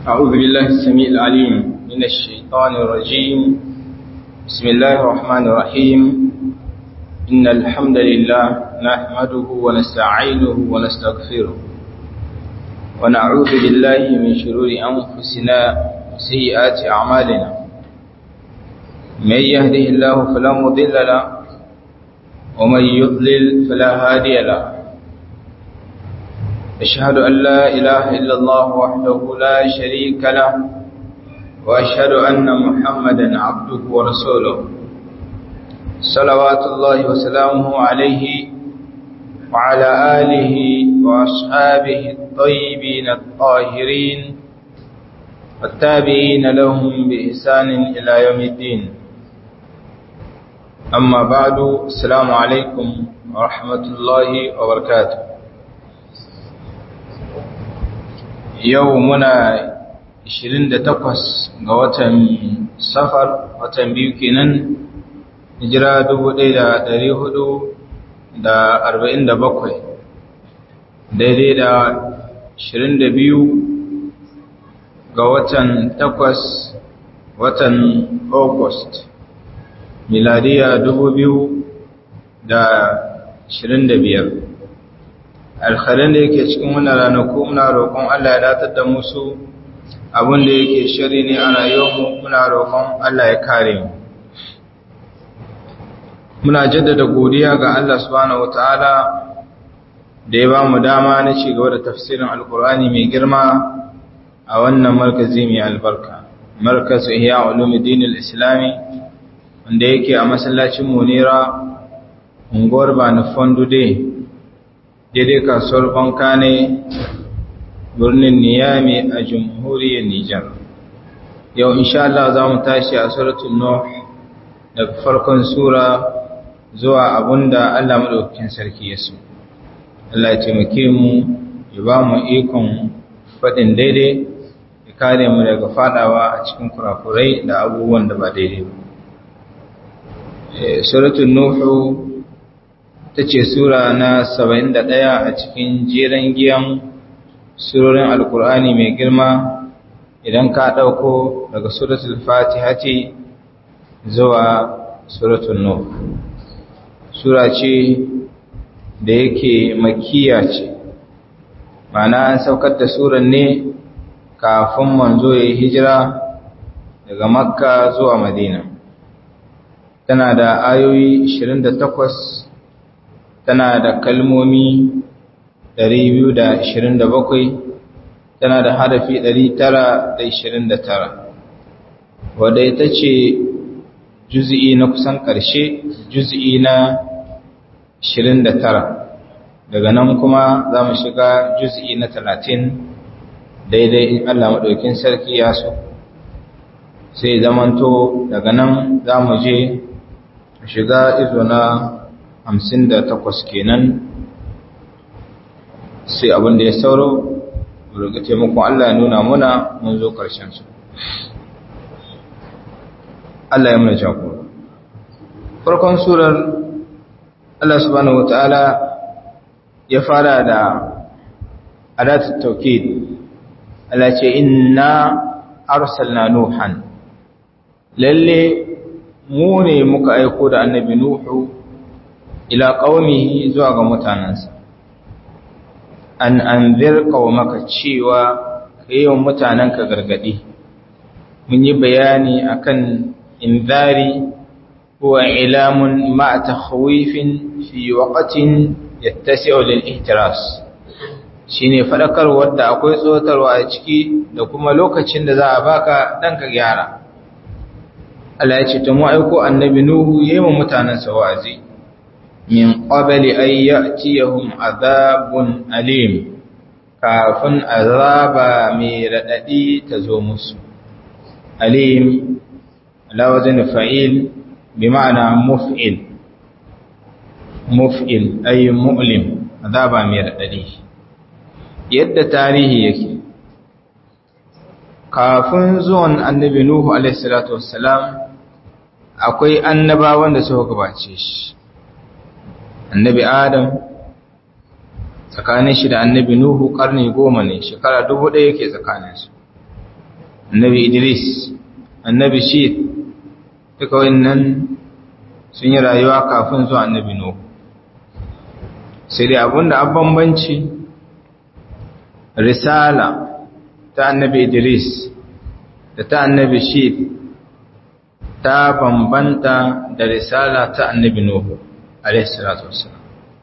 أعوذ بالله السميع العليم من الشيطان الرجيم بسم الله الرحمن الرحيم إن الحمد لله نحمده ونستعينه ونستغفره ونعوذ بالله من شرور أنفسنا وسيئات أعمالنا من يهده الله فلا مضل له ومن يضلل فلا هادي له أشهد أن لا إله إلا الله وحده لا شريك له وأشهد أن محمدا عبده ورسوله صلوات الله وسلامه عليه وعلى آله وأصحابه الطيبين الطاهرين والتابعين لهم بإحسان إلى يوم الدين أما بعد السلام عليكم ورحمة الله وبركاته yau muna 28 ga watan safar watan biyu kenan hijira 1447 daidai da 22 ga watan 8 watan august miladiya 2025 alkhairan da yake cikin wannan ranaku muna roƙon Allah ya datar da musu abin da yake shari ne a rayuwarmu muna roƙon Allah ya kare mu muna jaddada godiya ga Allah subhanahu wataala da ya ba mu dama na ci gaba da tafsirin alkur'ani mai girma a wannan markazi mai albarka markazu ihya ulumuddin al-islami wanda yake a masallacin munira unguwar bani fondude daidai kasuwar banka ne birnin niyami a jamhuriyar nijar yau insha Allah za mu tashi a suratul nuh daga farkon sura zuwa abunda Allah madaukakin sarki ya so Allah ya taimake mu ya ba mu ikon faɗin daidai ya kare mu daga fadawa a cikin kurakurai da abubuwan da ba daidai ba suratul nuhu ta ce Sura na saba'in da ɗaya a cikin jeren giyan surorin Alƙur'ani mai girma idan ka ɗauko daga Suratul Fatiha ce zuwa Suratul Nuh. Sura ce da yake makiya ce, mana an saukar da suran ne kafin manzo ya yi hijira daga Makka zuwa Madina. Tana da ayoyi 28 tana da kalmomi 227 tana da harafi 929 wadda ita ce juz'i na kusan ƙarshe juz'i na 29 daga nan kuma za mu shiga juz'i na 30 daidai in Allah maɗaukin sarki ya so sai zamanto daga nan za mu je shiga izo na hamsin da takwas kenan sai abin da ya sauro daga taimakon Allah ya nuna muna mun zo ƙarshen su Allah ya muna jagora farkon surar Allah subhanahu wata'ala ya fara da adatut tawkid Allah ce inna arsalna nuhan lalle mu ne muka aiko da annabi nuhu ila qaumihi zuwa ga mutanansa an anzir qaumaka cewa kayin mutananka gargadi mun yi bayani akan inzari huwa ilamun ma takhwifin fi waqtin yattasi'u lil ihtiras shine fadakarwar da akwai tsotarwa a ciki da kuma lokacin da za a baka dan ka gyara Allah ya ce to mu aiko annabi nuhu yayin mutanansa wa'azi min qabli an ya'tiyahum azabun alim kafin azaba mai radadi ta zo musu alim lawazin fa'il bi ma'ana muf'il muf'il ay mu'lim azaba mai radadi yadda tarihi yake kafin zuwan annabi nuhu alaihi salatu wassalam akwai annabawan da suka gabace shi annabi adam tsakanin shi da annabi nuhu karni goma ne shekara dubu ɗaya yake tsakaninsu annabi idris annabi shid duka wannan sun yi rayuwa kafin zuwa annabi nuhu sai dai abinda an bambanci risala ta annabi idris da ta annabi shid ta bambanta da risala ta annabi nuhu alaihi salatu wassalam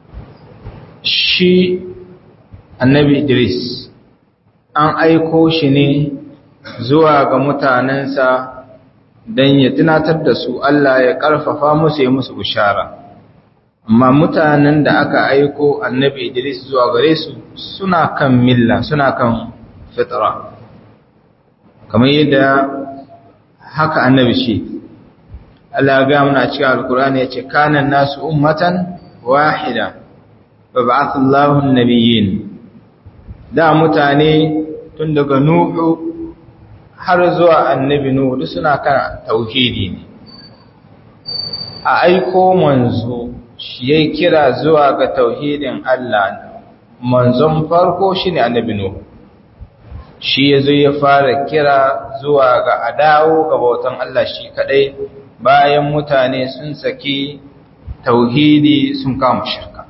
shi annabi idris an aiko shi ne zuwa ga mutanensa don ya tunatar da su Allah ya ƙarfafa musu ya musu bishara amma mutanen da aka aiko annabi Idris zuwa gare su suna kan milla suna kan fitra kamar yadda haka annabi shi Allah ga muna cikin alkur'ani ya ce kanan nasu ummatan wahida wa ba'atha Allahu an-nabiyyin da mutane tun daga nuhu har zuwa annabi Nuhu duk suna kan tauhidi ne a aiko manzo shi yayi kira zuwa ga tauhidin Allah manzon farko shine annabi Nuhu shi yazo ya fara kira zuwa ga adawo ga bautan Allah shi kadai bayan mutane sun saki tauhidi sun kama shirka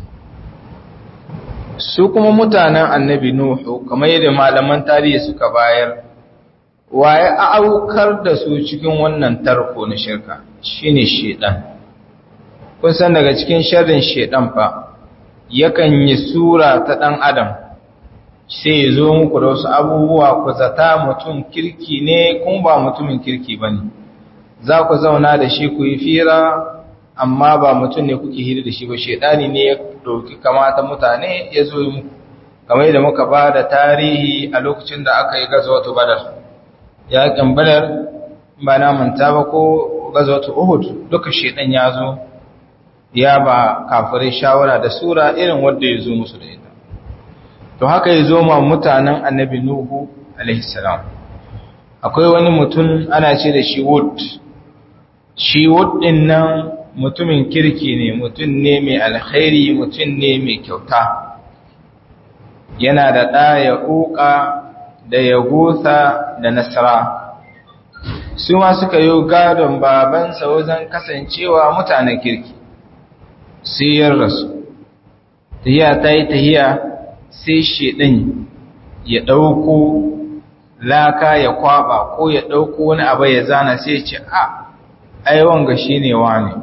su kuma mutanen annabi Nuhu kamar yadda malaman tarihi suka bayar waye aukar da su cikin wannan tarko na shirka shine shedan kun san daga cikin sharrin shedan fa yakan yi sura ta dan adam sai ya zo muku da wasu abubuwa ku zata mutum kirki ne kun ba mutumin kirki bane za ku zauna da shi ku yi fira amma ba mutum ne kuke hira da shi ba shedani ne ya dauki kamata mutane ya zo muku kamar yadda muka ba da tarihi a lokacin da aka yi gazawatu badar yaƙin badar ba na manta ba ko gazawatu uhud duka shedan ya zo ya ba kafirai shawara da sura irin wanda ya zo musu da ita to haka ya zo ma mutanen annabi nuhu alaihi salam akwai wani mutum ana ce da shi wood shi wood din nan mutumin kirki ne mutum ne mai alkhairi mutum ne mai kyauta yana da ɗaya ƙuƙa da ya gusa da nasara su ma suka yi gadon babansa wajen kasancewa mutanen kirki siyar rasu tahiya ta yi tahiya sai shiɗin ya ɗauko laka ya kwaba ko ya ɗauko wani abu ya zana sai ce a aiwon ga shi ne wani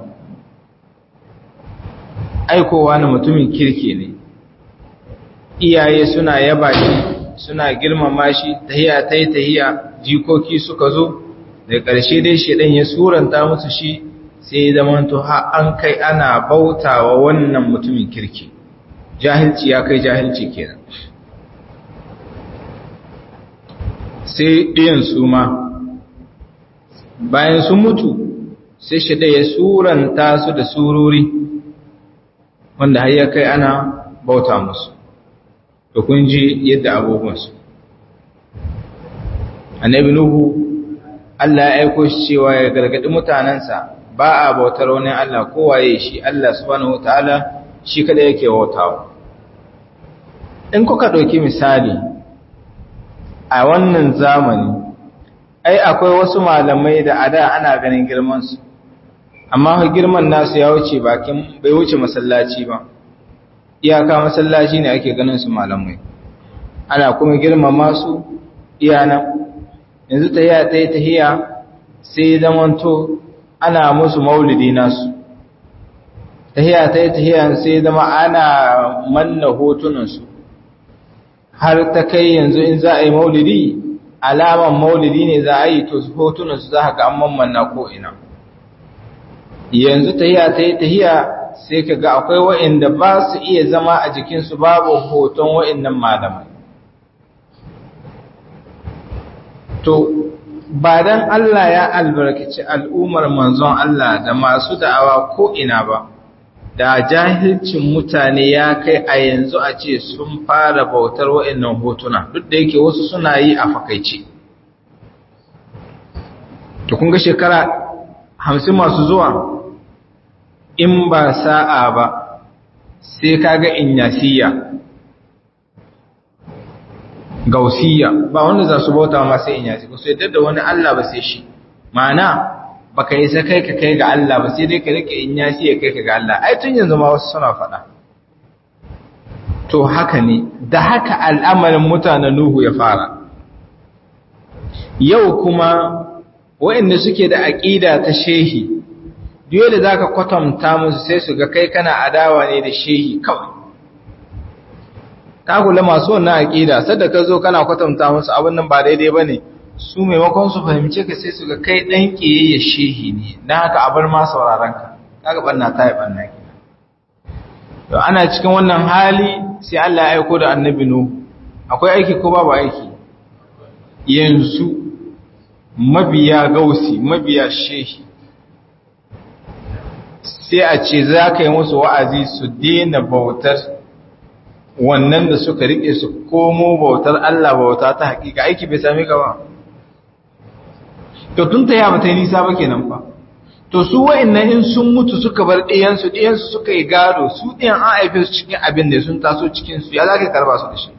aikowa na mutumin kirki ne iyaye suna yaba shi suna girmama shi tahiya ta yi tahiya jikoki suka zo da ƙarshe dai shedan ya suranta musu shi sai zamanto ha an kai ana bautawa wannan mutumin kirki jahilci ya kai jahilci kenan sai ɗiyan su ma bayan sun mutu sai shedan ya suranta su da sururi wanda har ya kai ana bauta musu da kun ji yadda abubuwansu annabi nuhu Allah ya aiko shi cewa ya gargadi mutanensa ba a bautar wani Allah kowaye shi Allah subhanahu wataala shi kada yake bautawa in kuka ɗauki misali a wannan zamani ai akwai wasu malamai da a da ana ganin girmansu amma girman nasu ya wuce bakin bai wuce masallaci ba iyaka masallaci ne ake ganin su malamai ana kuma girmama su iyana yanzu tahiya ta yi tahiya sai zamanto ana musu maulidi nasu tahiya ta yi tahiya sai zama ana manna hotunansu har ta kai yanzu in za a yi maulidi alaman maulidi ne za a yi to hotunansu za ga an mammanna ko'ina yanzu tahiya ta yi tahiya sai ka ga akwai wa'inda ba su iya zama a jikinsu babu hoton wa'innan malamai. To, ba don Allah ya albarkaci al'ummar manzon Allah da masu da'awa ko'ina ba, da jahilcin mutane ya kai a yanzu a ce sun fara bautar wa'innan hotuna, duk da yake wasu suna yi a fakaice. To, kun ga shekara hamsin masu zuwa in ba sa'a ba sai kaga inyasiya gausiya ba wanda za su bauta ma sai in yaji ba su yadda da wani Allah ba sai shi ma'ana baka yi sa kai ka kai ga Allah ba sai dai ka rike in yaji ya kai ka ga Allah ai tun yanzu ma wasu suna faɗa to haka ne da haka al'amarin mutanen Nuhu ya fara yau kuma waɗanda suke da aƙida ta shehi dole za ka kwatanta musu sai su ga kai kana adawa ne da shehi kawai ka kula masu wannan aƙida sadda ka zo kana kwatanta musu abin nan ba daidai ba ne su maimakon su fahimce ka sai su ga kai ɗan ƙiyayya shehi ne don haka abar ma sauraron ka kaga ɓanna ta yi ɓanna ke to ana cikin wannan hali sai Allah ya aiko da annabi Nuhu akwai aiki ko babu aiki yanzu mabiya gausi mabiya shehi sai a ce za ka yi musu wa'azi su daina bautar wannan da suka rike su komo bautar Allah bauta ta hakika aiki bai sami ka ba to tun ta yaba ta yi nisa ba kenan fa to su wa'annan in sun mutu suka bar ɗiyansu ɗiyansu suka yi gado su ɗiyan an haife su cikin abin da sun taso cikinsu ya za ka karba su da shi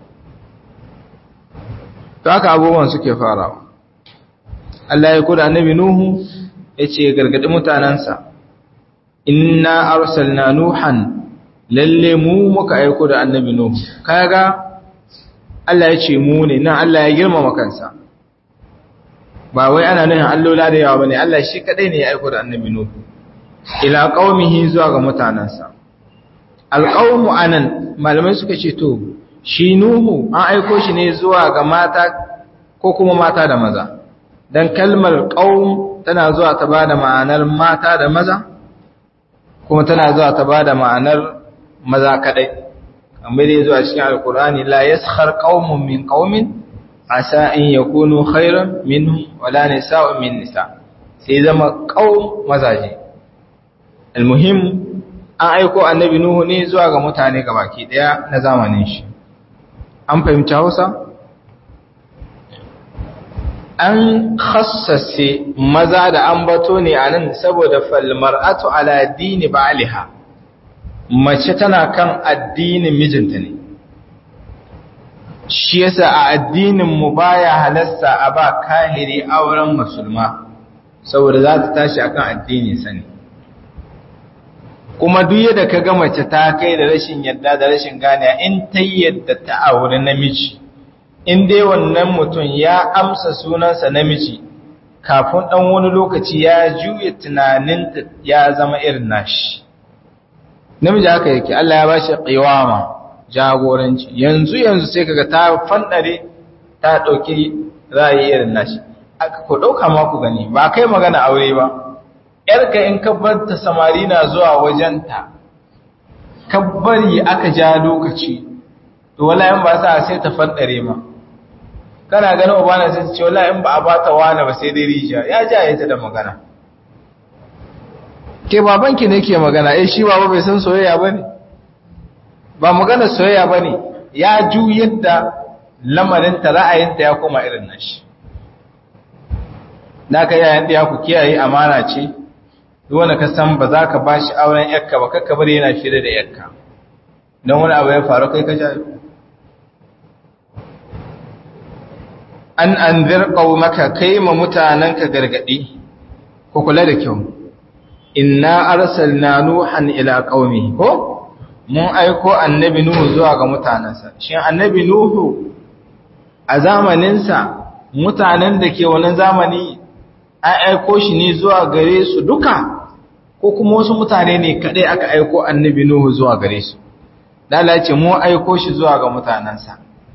to haka abubuwan suke farawa Allah ya kuda annabi Nuhu ya ce gargaɗi mutanensa inna arsalna nuhan lalle mu muka aiko da annabi Nuhu kaga Allah ya ce mu ne nan Allah ya girmama kansa ba wai ana nuna allola da yawa bane Allah shi kadai ne ya aiko da annabi Nuhu ila qaumihi zuwa ga mutanansa alqaumu anan malamai suka ce to shi Nuhu an aiko shi ne zuwa ga mata ko kuma mata da maza dan kalmar qaum tana zuwa ta bada ma'anar mata da maza kuma tana zuwa ta bada ma'anar maza kadai kamar dai zuwa cikin alqur'ani la yaskhar qaumun min qaumin asa in yakunu khairan minhum wala nisa'un min nisa sai zama qaum mazaje almuhim an aiko annabi nuhu ne zuwa ga mutane gabaki daya na zamanin shi an fahimci Hausa an khassase maza da ambato ne anan saboda fal mar'atu ala dini ba'liha mace tana kan addinin mijinta ne shi yasa a addinin mu baya halasta a ba kahiri auren musulma saboda za ta tashi akan addini sani kuma duk yadda ka ga mace ta kai da rashin yadda da rashin gane in ta yadda ta aure namiji in dai wannan mutum ya amsa sunansa namiji kafin dan wani lokaci ya juya tunaninta ya zama irin nashi namiji haka yake Allah ya bashi qiwama jagoranci yanzu yanzu sai kaga ta fandare ta dauki ra'ayi irin nashi aka ko dauka ma ku gani ba kai magana aure ba yarka in ka bar ta samari na zuwa wajenta ka bari aka ja lokaci to wallahi in ba sa sai ta fandare ma kana ganin ubana sai ta ce wallahi in ba a bata wani ba sai dai rijiya ya jaye ta da magana ke babanki ne ke magana eh shi baba bai san soyayya bane ba magana soyayya bane ya ju yadda lamarin ta ra'ayinta ya koma irin nashi naka yayin da ya ku kiyaye amana ce duk wanda ka san ba za ka bashi auren yakka ba kakka bari yana fira da yakka don wani abu ya faru kai ka jayo an anzir qaumaka kaima mutananka gargadi ku kula da kyau inna arsalna nuhan ila qaumi ko mun aiko annabi nuhu zuwa ga mutanansa shin annabi nuhu a zamaninsa mutanen da ke wannan zamani an aiko shi ne zuwa gare su duka ko kuma wasu mutane ne kadai aka aiko annabi nuhu zuwa gare su lalace mu aiko shi zuwa ga mutanansa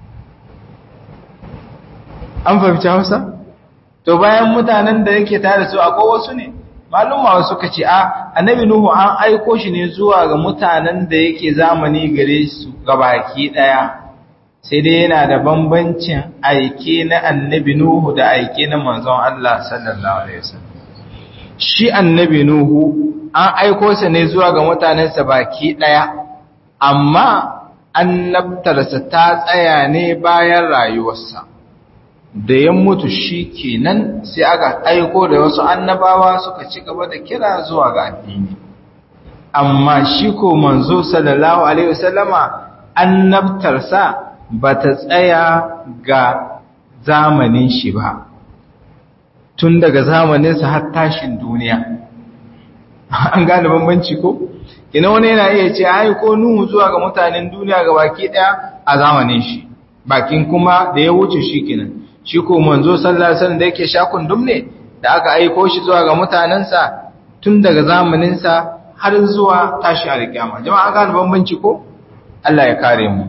an fahimci hausa to bayan mutanen da yake tare su akwai wasu ne malumma suka ce a annabi nuhu an aiko shi ne zuwa ga mutanen da yake zamani gare su gabaki daya sai dai yana da bambancin aike na annabi nuhu da aike na manzon Allah sallallahu alaihi wasallam shi annabi nuhu an aiko sa ne zuwa ga mutanensa baki daya amma annabtarsa ta tsaya ne bayan rayuwarsa da ya mutu shi kenan sai aka aiko da wasu annabawa suka ci gaba da kira zuwa ga addini amma shi ko manzo sallallahu alaihi wasallama annabtarsa ba ta tsaya ga zamanin shi ba tun daga zamaninsa har tashin duniya an gane bambanci ko ina wani yana iya ce ai ko nuhu zuwa ga mutanen duniya ga baki daya a zamanin shi bakin kuma da ya wuce shi kenan shi ko manzo sallallahu alaihi wasallam da yake shakun dumne da aka aiko shi zuwa ga mutanensa tun daga zamaninsa har zuwa tashi alkiyama jama'a gane bambanci ko Allah ya kare mu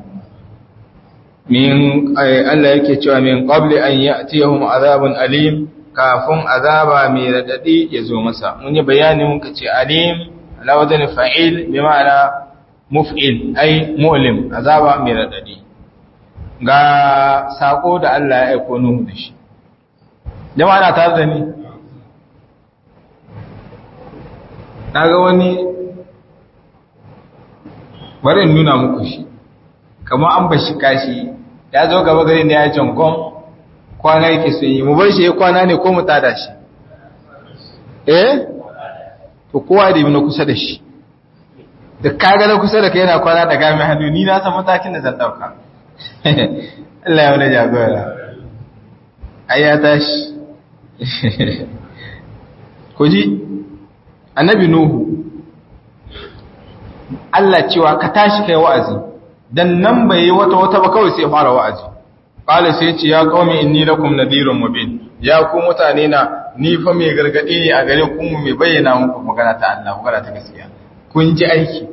min Allah yake cewa min qabli an ya'tiyahum azabun alim kafin azaba mai radadi ya zo masa mun yi bayani muka ce alim ala wajen fa'il bi ma'ana muf'il ai mu'lim azaba mai radadi ga sako da Allah ya aiko Nuhu da shi jama'a na tare da ni naga wani bari in nuna muku shi kamar an bashi kashi ya zo gaba gari ne ya jangon kwana yake sun yi mu bar shi ya kwana ne ko mu tada shi eh to kowa da yi na kusa da shi da kaga na kusa da kai yana kwana da gami hannu ni na san matakin da zan dauka Allah ya wani jagora ai ya tashi ku ji annabi nuhu Allah cewa ka tashi kai wa'azi dan nan bai yi wata wata ba kawai sai ya fara wa'azi qala sai ce ya qaumi inni lakum nadhirun mubin ya ku mutane na ni fa mai gargadi ne a gare ku mai bayyana muku magana ta Allah magana ta gaskiya kun ji aiki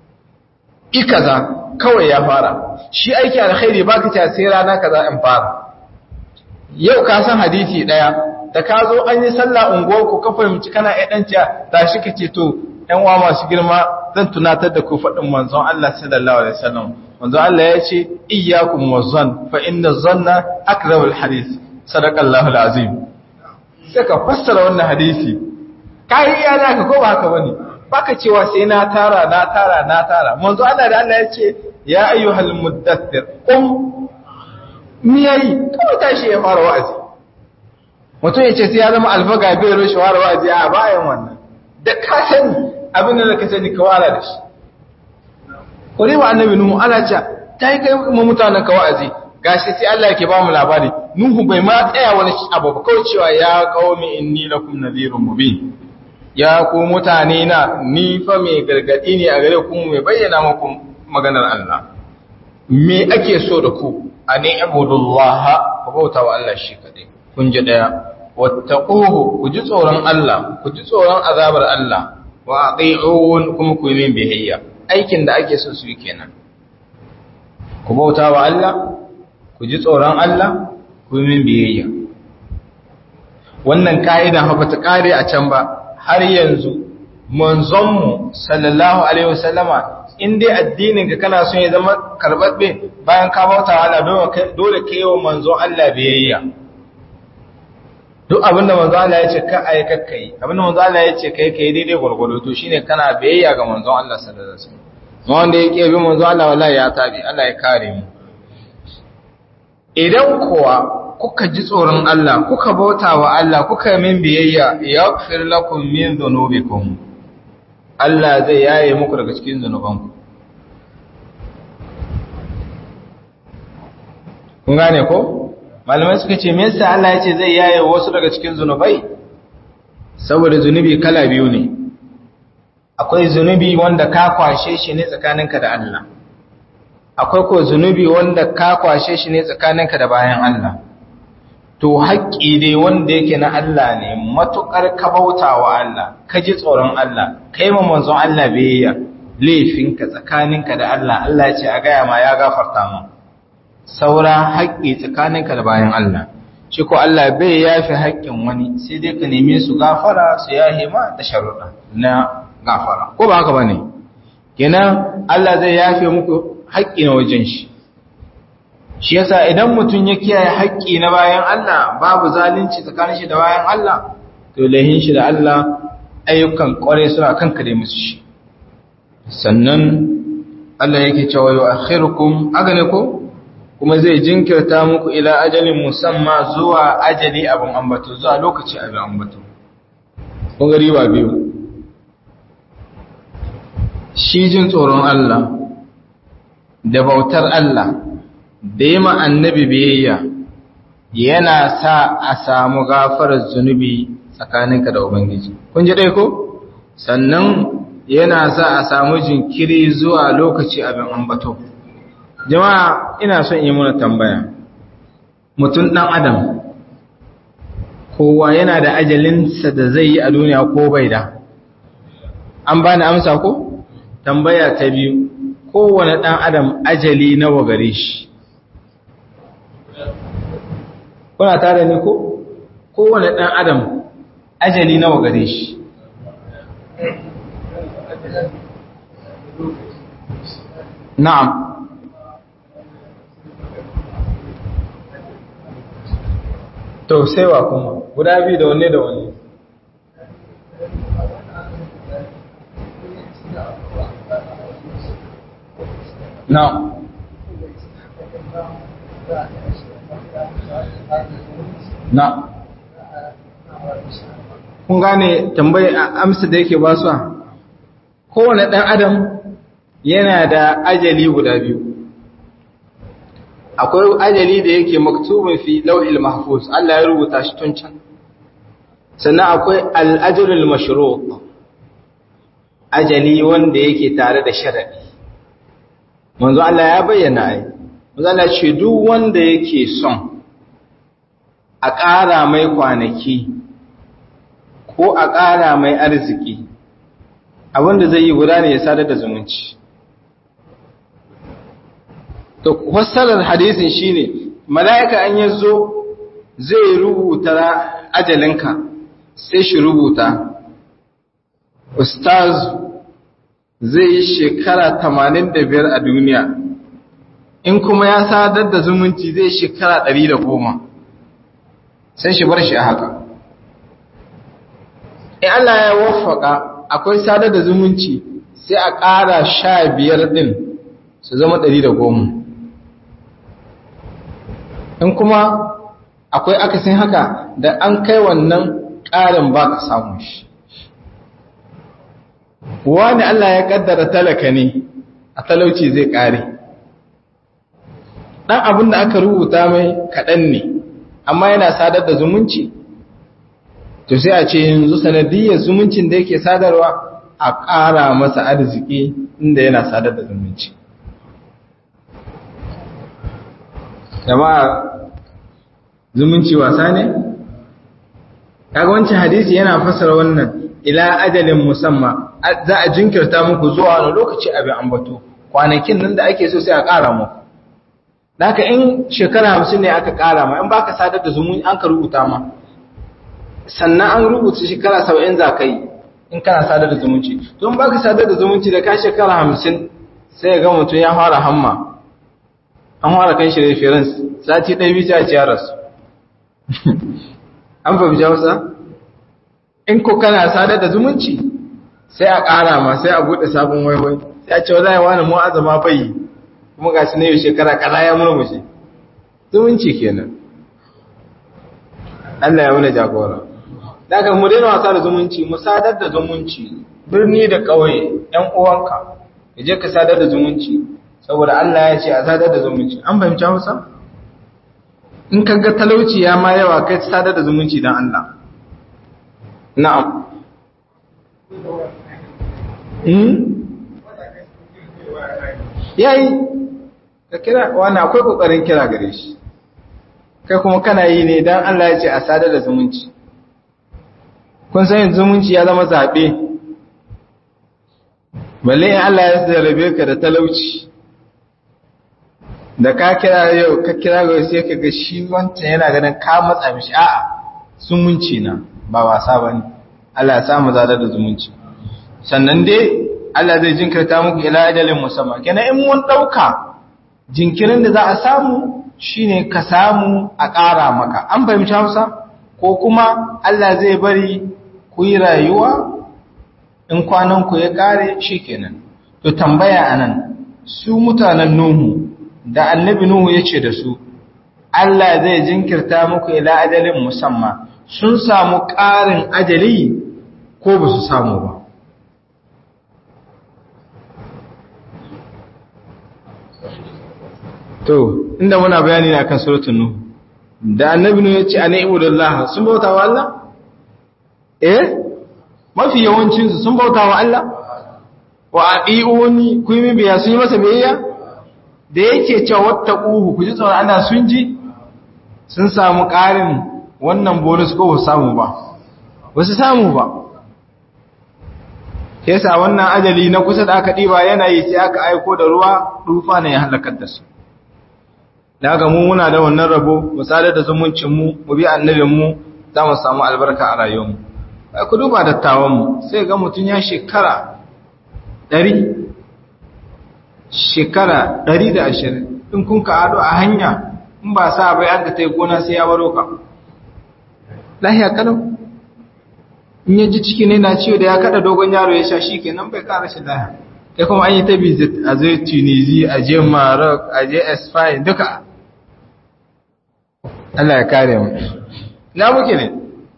ikaza kawai ya fara shi aiki alkhairi baka ta sai rana kaza in fara yau ka san hadisi daya da ka zo an yi sallah unguwar ku ka fahimci kana ɗan ɗanciya tashi ka ce to ‘yan wa masu girma zan tunatar da ku faɗin manzon Allah sallallahu Alaihi wasallam. Manzon Allah ya ce, Iyakun wazon, fa inda zonna akrabul hadis, sadakallahu azim. Sai ka fassara wannan hadisi, ka yi iya naka ko ba haka bane baka cewa sai na tara na tara na tara manzo Allah da Allah ya ce ya ayyuhal muddathir qum miyayi kawai tashi ya fara wa'azi mutum ya ce sai ya zama alfaga bai rushe fara wa'azi a bayan wannan da ka sani abin da ka sani ka wara da shi kore wa annabi nuhu ana cewa ta yi kai kuma mutanen ka wa'azi gashi sai Allah yake ba mu labari nuhu bai ma tsaya wani abu ba kawai cewa ya qaumi inni lakum nadhirun mubin ya ku mutane na ni fa mai gargadi ne a gare ku mai bayyana muku maganar Allah me ake so da ku ani ibudullah ku bauta wa Allah shi kadai kun ji daya wattaquhu ku ji tsoron Allah ku ji tsoron azabar Allah wa ati'un kuma ku yi min biyayya aikin da ake so su yi kenan ku bauta wa Allah ku ji tsoron Allah ku yi min biyayya wannan ka'ida ba ta kare a can ba har yanzu manzonmu sallallahu alaihi wasallama in dai addinin ka kana son ya zama karbabbe bayan ka bauta wa Allah dole ka yi wa manzon Allah biyayya duk abinda manzon Allah ya ce ka ai kakka yi abinda manzon Allah ya ce kai kai daidai gwargwado to shine kana biyayya ga manzon Allah sallallahu alaihi wasallam wanda yake bi manzon Allah wallahi ya tabi Allah ya kare mu idan kuwa kuka ji tsoron Allah kuka bauta wa Allah kuka min biyayya yaghfir lakum min dhunubikum Allah zai yaye muku daga cikin zunubanku kun gane ko malamai suka ce me yasa Allah ya ce zai yaye wasu daga cikin zunubai saboda zunubi kala biyu ne akwai zunubi wanda ka kwashe shi ne tsakaninka da Allah akwai ko zunubi wanda ka kwashe shi ne tsakaninka da bayan Allah to haƙƙi dai wanda yake na Allah ne matuƙar ka bauta wa Allah ka ji tsoron Allah kai ma manzon Allah biyayya laifinka tsakaninka da Allah Allah ya ce a gaya ma ya gafarta mu saura haƙƙi tsakaninka da bayan Allah shi ko Allah bai yafi haƙƙin wani sai dai ka neme su gafara su yahe ma da sharuɗa na gafara ko ba haka bane kenan Allah zai yafe muku haƙƙi na wajen shi shi yasa idan mutum ya kiyaye haƙƙi na bayan Allah babu zalunci tsakanin shi da bayan Allah to lahin shi da Allah ayyukan ƙware suna kanka da musu shi sannan Allah yake cewa yu akhirukum agane ko kuma zai jinkirta muku ila ajalin musamma zuwa ajali abin ambato zuwa lokaci abin ambato kun gari ba biyu shi jin tsoron Allah da bautar Allah da yi ma annabi biyayya yana sa a samu gafarar zunubi tsakaninka da ubangiji kun ji dai ko sannan yana sa a samu jinkiri zuwa lokaci abin ambato jama'a ina son yi muna tambaya mutum ɗan adam kowa yana da ajalinsa da zai yi a duniya ko bai da an bani amsa ko tambaya ta biyu kowane ɗan adam ajali nawa gare shi kuna tare ne ko kowane ɗan adam ajali nawa gare shi na'am to sai wa kuma guda biyu da wanne da wanne na'am na'am kun gane tambayi amsa da yake ba su kowane ɗan adam yana da ajali guda biyu akwai ajali da yake maktubin fi lauhil mahfuz Allah ya rubuta shi tun can sannan akwai al'ajalul mashruq ajali wanda yake tare da sharadi manzo Allah ya bayyana ai manzo Allah ce duk wanda yake son a ƙara mai kwanaki ko a ƙara mai arziki abinda zai yi guda ne ya sadar da zumunci to fassarar hadisin shine mala'ika an yazo zai rubuta ajalinka sai shi rubuta ustaz zai yi shekara 85 a duniya in kuma ya sadar da zumunci zai shekara 110 sai shi bar shi a haka in Allah ya waffaka akwai sadar da zumunci sai a ƙara sha biyar ɗin su zama ɗari da goma in kuma akwai akasin haka da an kai wannan ƙarin ba ka samu shi wani Allah ya ƙaddara talaka ne a talauci zai ƙare ɗan abin da aka rubuta mai kaɗan ne amma yana sadar da zumunci to sai a ce yanzu sanadiyyar zumuncin da yake sadarwa a ƙara masa arziki inda yana sadar da zumunci jama'a zumunci wasa ne kaga wancan hadisi yana fasara wannan ila ajalin musamman za a jinkirta muku zuwa wani lokaci abin ambato kwanakin nan da ake so sai a ƙara muku Daka in shekara hamsin ne aka ƙara ma in baka sadar da zumunci an ka rubuta ma sannan an rubuta shekara saba'in za ka yi in kana sadar da zumunci don ba ka sadar da zumunci da ka shekara hamsin sai ga mutum ya fara hamma an fara kan shi reference sati ɗaya biyu a ciyar rasu an fahimci hausa in ko kana sadar da zumunci sai a ƙara ma sai a buɗe sabon waiwai sai a ce wa zai wani mu'azama bai kuma ga shi na yau shekara kaza ya murmushe zumunci kenan Allah ya wani jagora daga mu daina wasa da zumunci mu sadar da zumunci birni da ƙauye ƴan uwanka ka je ka sadar da zumunci saboda Allah ya ce a sadar da zumunci an fahimci Hausa in ka ga talauci ya ma yawa kai sadar da zumunci dan Allah na'am hmm yayi ka kira wani akwai kokarin kira gare shi kai kuma kana yi ne dan Allah ya ce a sadar da zumunci kun san zumunci ya zama zaɓe balle in Allah ya zarabe ka da talauci da ka kira yau ka kira ga sai ka ga shi wancan yana ganin ka matsa mishi a'a zumunci na ba wasa bane Allah ya samu zadar da zumunci sannan dai Allah zai jinkirta muku ila ajalin musamman kenan in mun dauka jinkirin da za a samu shine ka samu a ƙara maka an fahimci Hausa ko kuma Allah zai bari ku yi rayuwa in kwananku ya ƙare shi kenan to tambaya anan su mutanen Nuhu da annabi Nuhu ya ce da su Allah zai jinkirta muku ila ajalin musamman sun samu ƙarin ajali ko ba su samu ba to inda muna bayani ne akan suratul nuh da annabi nuh yace ana ibudullah sun bauta wa Allah eh mafi yawancin su sun bauta wa Allah wa adiuni ku yi biya sun yi masa biyayya da yake cewa wattaquhu ku ji tsoron Allah sun ji sun samu ƙarin wannan bonus ko ba samu ba wasu samu ba yasa wannan ajali na kusa da aka ɗiba yanayi sai aka aiko da ruwa rufa ne ya halakar da su da haka mu muna da wannan rabo mu sadar da zumuncin mu mu bi annabin mu za mu samu albarka a rayuwar mu ai ku duba dattawan mu sai ga mutun ya shekara 100 shekara 120 in kun ka ado a hanya in ba sa bai an ka tai gona sai ya baro ka lahiya kalau in ya ji ciki ne na ciwo da ya kada dogon yaro ya sha shi kenan bai kara shi lahiya kai kuma an yi ta visit a zai tunisi a je maroc a je espagne duka Allah ya kare mu na muke ne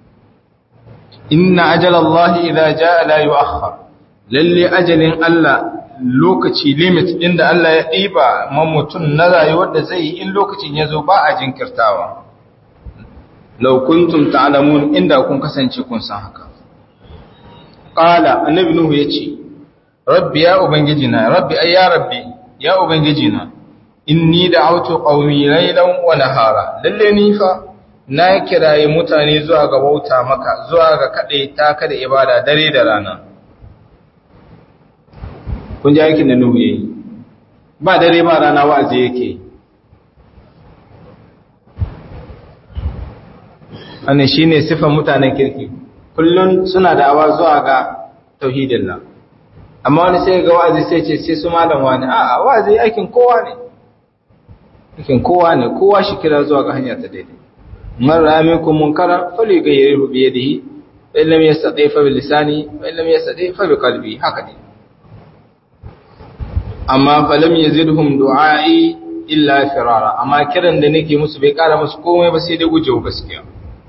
inna ajalallahi idza jaa la yu'akhkhar lalle ajalin Allah lokaci limit din da Allah ya diba man mutun na rayuwar da zai yi in lokacin ya zo ba a jinkirtawa law kuntum ta'lamun inda kun kasance kun san haka qala annabi nuhu yace rabbi ya ubangiji na rabbi ay ya rabbi ya ubangiji na inni da'awtu qaumi laylan wa nahara lalle ni fa na kiraye mutane zuwa ga bauta maka zuwa ga kade ta kada ibada dare da rana kun ji aikin da nuhu yayi ba dare ba rana wa'azi yake wannan shine sifan mutanen kirki kullun suna da'awa zuwa ga tauhidin nan amma wani sai ga wa'azi sai ce sai su malam wani a'a wa'azi aikin kowa ne aikin kowa ne kowa shi kira zuwa ga hanya ta daidai man ra'a minkum munkara falyughayyirhu bi yadihi fa lam yastati fa bi lisani fa lam yastati fa bi qalbi haka ne amma fa lam yazidhum du'a'i illa firara amma kiran da nake musu bai kara musu komai ba sai dai gujewa gaskiya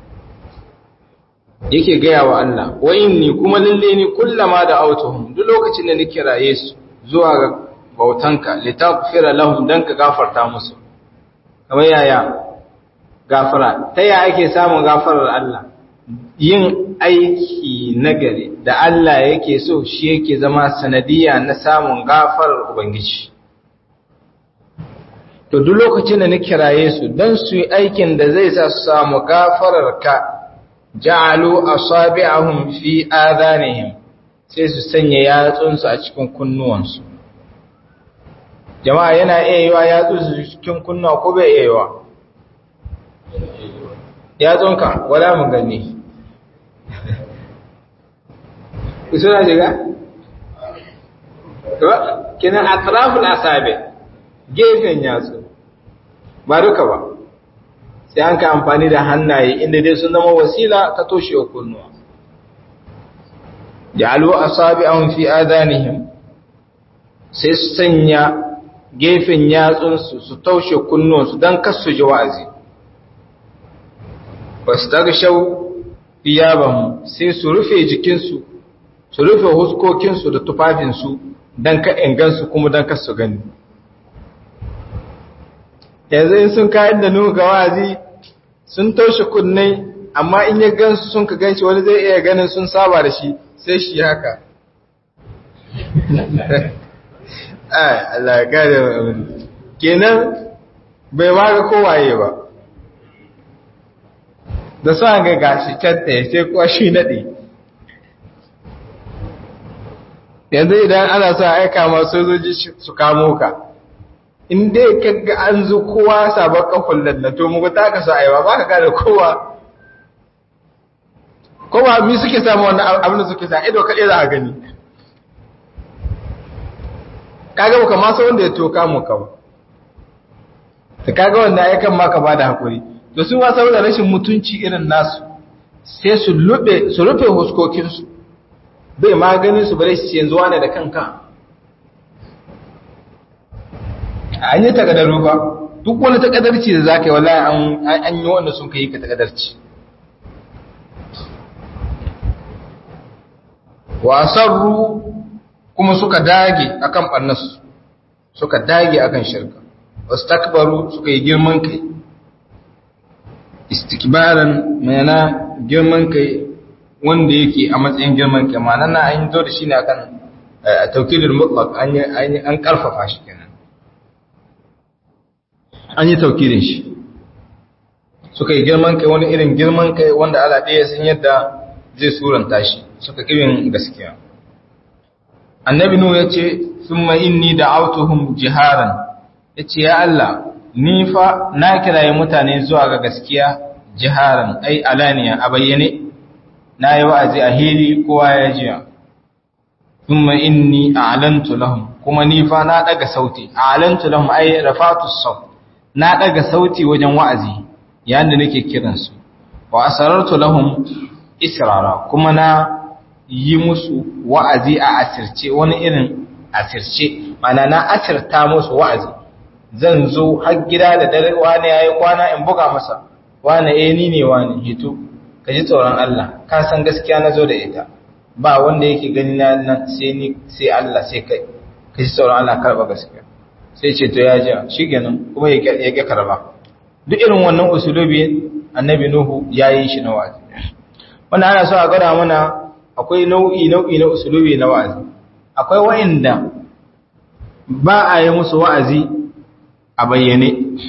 yake gaya wa Allah wa inni kuma lalle ni kullama da autuhum duk lokacin da nake raye su zuwa ga bautanka litaghfira lahum dan ka gafarta musu kamar yaya gafara ta yaya ake samun gafarar Allah yin aiki nagari da Allah yake so shi yake zama sanadiya na samun gafarar ubangiji to duk lokacin da nake raye su dan su yi aikin da zai sa su samu gafarar ka ja'alu asabi'ahum fi adanihim sai su sanya yatsunsu a cikin kunnuwansu jama'a yana iya yiwa yatsunsu cikin kunnuwa ko bai iya yiwa yatsunka wala mu gani suna jiga kenan atraful asabi gefen yatsu ba duka ba sai an ka amfani da hannaye inda dai sun zama wasila ta toshe wa kunnuwa ja'alu asabi'ahum fi adanihim sai su sanya gefen yatsunsu su taushe kunnuwansu don kasu ji wa'azi wastaghshaw thiyabahum sai su rufe jikinsu su rufe huskokinsu da tufafinsu don ka ingansu kuma don kasu gani yanzu in sun kayan da nuhu ga wazi sun taushe kunne amma in ya gansu sun ka ganshi wani zai iya ganin sun saba da shi sai shi haka ai Allah ya gane kenan bai ma ga kowaye ba da su ga gashi can ɗaya sai kuwa shi naɗe yanzu idan ana sa aika masu sojoji su kamo ka in dai kaga an zo kowa sabon kafin lallato muku ta ka sa aiwa ba ka gane kowa kowa mi suke samu wannan abin da suke sa ido kaɗai za a gani kaga baka ma san wanda ya toka mu ka ba ta kaga wanda ya kan maka ba da hakuri to su ma saboda rashin mutunci irin nasu sai su lube su rufe huskokinsu bai maganin su bare su yanzu wane da kanka an yi takadaru ba duk wani takadarci da za ka yi wallahi an yi wanda sun kai ka takadarci wasarru kuma suka dage akan ɓarnasu suka dage akan shirka wastakbaru suka yi girman kai istikbaran mana girman kai wanda yake a matsayin girman kai ma'ana na an zo da shi ne akan taukidul mutlaq an an karfafa shi kenan an yi taukidin shi suka yi girman kai wani irin girman kai wanda Allah ɗaya san yadda zai suranta shi suka kirin gaskiya annabi nu ya ce thumma inni da'awtuhum jiharan yace ya Allah ni fa na kiraye mutane zuwa ga gaskiya jiharan ai alaniya a bayyane na yi wa'azi a hili kowa ya jiya thumma inni a'lantu lahum kuma ni fa na daga sauti a'lantu lahum ai rafatu saut na daga sauti wajen wa'azi yayin da nake kiran su wa asarartu lahum israra kuma na yi musu wa'azi a asirce wani irin asirce mana na asirta musu wa'azi zan zo har gida da dare wani yayi kwana in buga masa wani eh ni ne wani hito ka ji tsoron Allah ka san gaskiya na zo da ita ba wanda yake gani na nan sai ni sai Allah sai kai ka ji tsoron Allah karba gaskiya sai ce to ya ji shikenan kuma ya ya ga karba duk irin wannan usulubi annabi nuhu yayi shi na wa'azi wannan ana so a gada mana akwai nau'i nau'i na usulubi na wa'azi akwai wa'inda ba a yi musu wa'azi a bayyane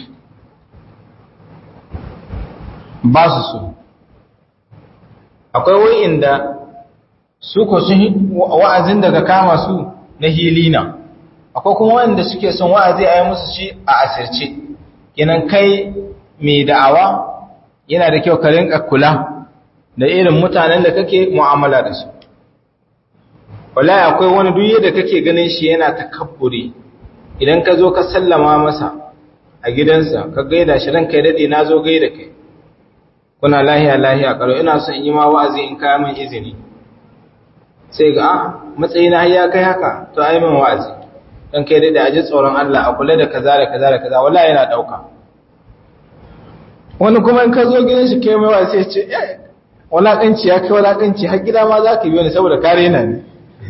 ba su so akwai wa'inda su ko sun wa'azin daga kama su na hilina akwai kuma wa'inda suke son wa'azi a yi musu shi a asirce kenan kai mai da'awa yana da kyau ka rinka kula da irin mutanen da kake mu'amala da su wallahi akwai wani duye da kake ganin shi yana takabburi idan ka zo ka sallama masa a gidansa ka gaida shi ranka ya dade na zo gaida kai kuna lahiya lahiya karo ina son in yi ma wa'azi in kaya min izini sai ga a matsayina har ya kai haka to ai min wa'azi dan kai dade a ji tsoron Allah a kula da kaza da kaza da kaza wallahi yana dauka wani kuma in ka zo gidan shi kai mai wa'azi ya ce walakanci ya kai walakanci har gida ma za ka yi wani saboda kare na ne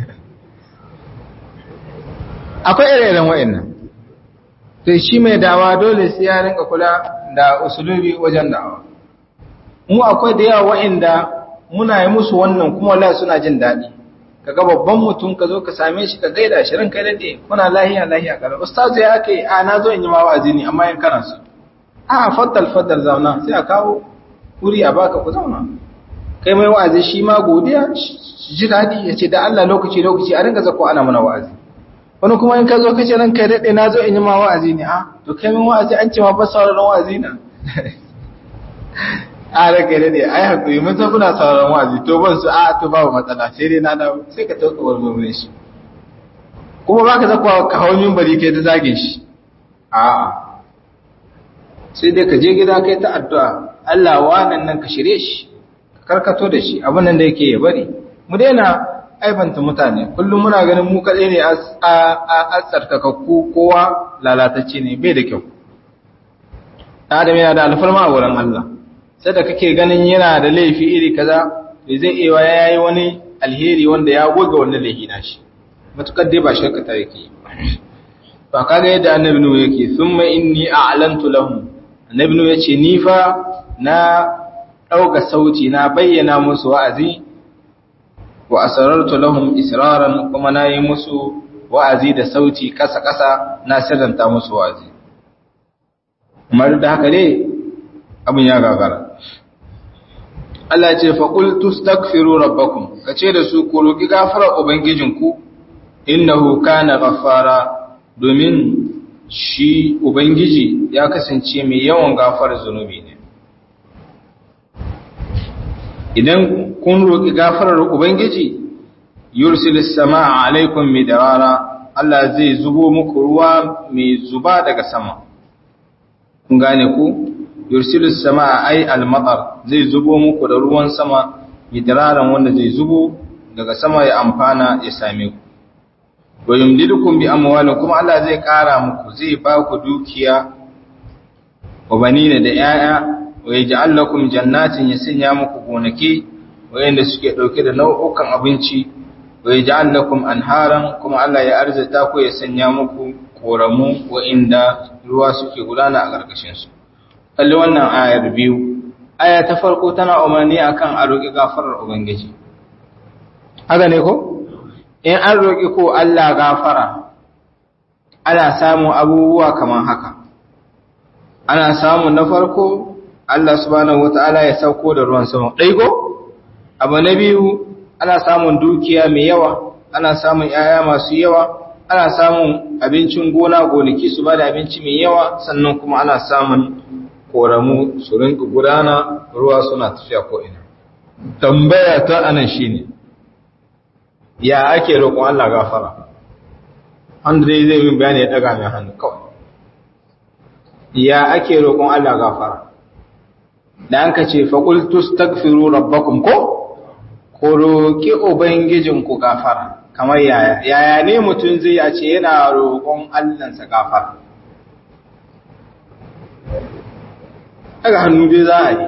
akwai ire-iren wa'annan sai shi mai dawa dole sai ya rinka kula da usulubi wajen dawa mu akwai da yawa wa'anda muna yi musu wannan kuma wallahi suna jin daɗi kaga babban mutum ka zo ka same shi ka gaida shi ranka dade kuna lahiya lahiya kala ustaz ya kai a na zo in yi ma wa'azi ne amma in kana so a faddal faddal zauna sai a kawo wuri a baka ku zauna kai mai wa'azi shi ma godiya ji daɗi ya ce da Allah lokaci lokaci a ringa zako ana mana wa'azi wani kuma in ka zo kace ran kai daɗe na zo in yi ma wa'azi ne a to kai min wa'azi an ce ma ba sauraron wa'azi na a ran kai daɗe ai hakuri mun san kuna sauraron wa'azi to ban su a to babu matsala sai dai na dawo sai ka tauka warware shi kuma ba ka zakwa ka hawo min bari kai ta zage shi a'a sai dai ka je gida kai ta addu'a Allah wannan nan ka shirye shi karkato da shi abin nan da yake ya bari mu daina aibanta mutane kullum muna ganin mu kaɗai ne a tsarkakakku kowa lalatacce ne bai da kyau adam yana da alfarma a wurin Allah sai da kake ganin yana da laifi iri kaza bai zai iya ya yi wani alheri wanda ya goga wannan laifi na shi matukar dai ba shirka ta yake ba kaga yadda annabi nuhu yake thumma inni a'lantu lahum annabi nuhu yace ni fa na ɗauka sauti na bayyana musu wa'azi wa asarartu lahum israran kuma na yi musu wa'azi da sauti kasa-kasa na sirranta musu wa'azi. Umar da haka ne abin ya gagara. Allah ce faƙul tustakfiru rabbakum ka ce da su ku roƙi gafara Ubangijinku, innahu kana gafara domin shi Ubangiji ya kasance mai yawan gafar zunubi ne. idan kun roƙi gafarar Ubangiji, yursilis sama alaikum midarara, Allah zai zubo muku ruwa mai zuba daga sama. Kun gane ku? Yursilis sama ai almatar zai zubo muku da ruwan sama midararan wanda zai zubo daga sama ya amfana ya same ku. Wa yumdidukum bi amwalin kuma Allah zai ƙara muku zai ba ku dukiya wa banina da 'ya'ya wa yaj'al lakum jannatin ya sanya muku gonaki wayanda suke dauke da nau'ukan abinci wa yaj'al lakum anharan kuma Allah ya arzata ku ya sanya muku koramu inda ruwa suke gudana a ƙarƙashin su kalli wannan ayar biyu aya ta farko tana umarni akan a roƙi gafarar ubangiji haka ne ko in an roƙi ko Allah gafara ana samun abubuwa kamar haka ana samun na farko Allah subhanahu wata'ala ya sauko da ruwan sama ɗaigo abu na biyu ana samun dukiya mai yawa ana samun yaya masu yawa ana samun abincin gona gonaki su ba da abinci mai yawa sannan kuma ana samun koramu su rinka gudana ruwa suna tafiya ko'ina tambaya ta anan shine ya ake roƙon Allah gafara wanda dai zai min bayani ya daga mai hannu kawai ya ake roƙon Allah gafara da an ka ce faƙultu stagfiru rabbakum ko ko roƙi ubangijinku gafara kamar yaya yaya ne mutum zai ya ce yana roƙon Allahnsa gafara daga hannu dai za a yi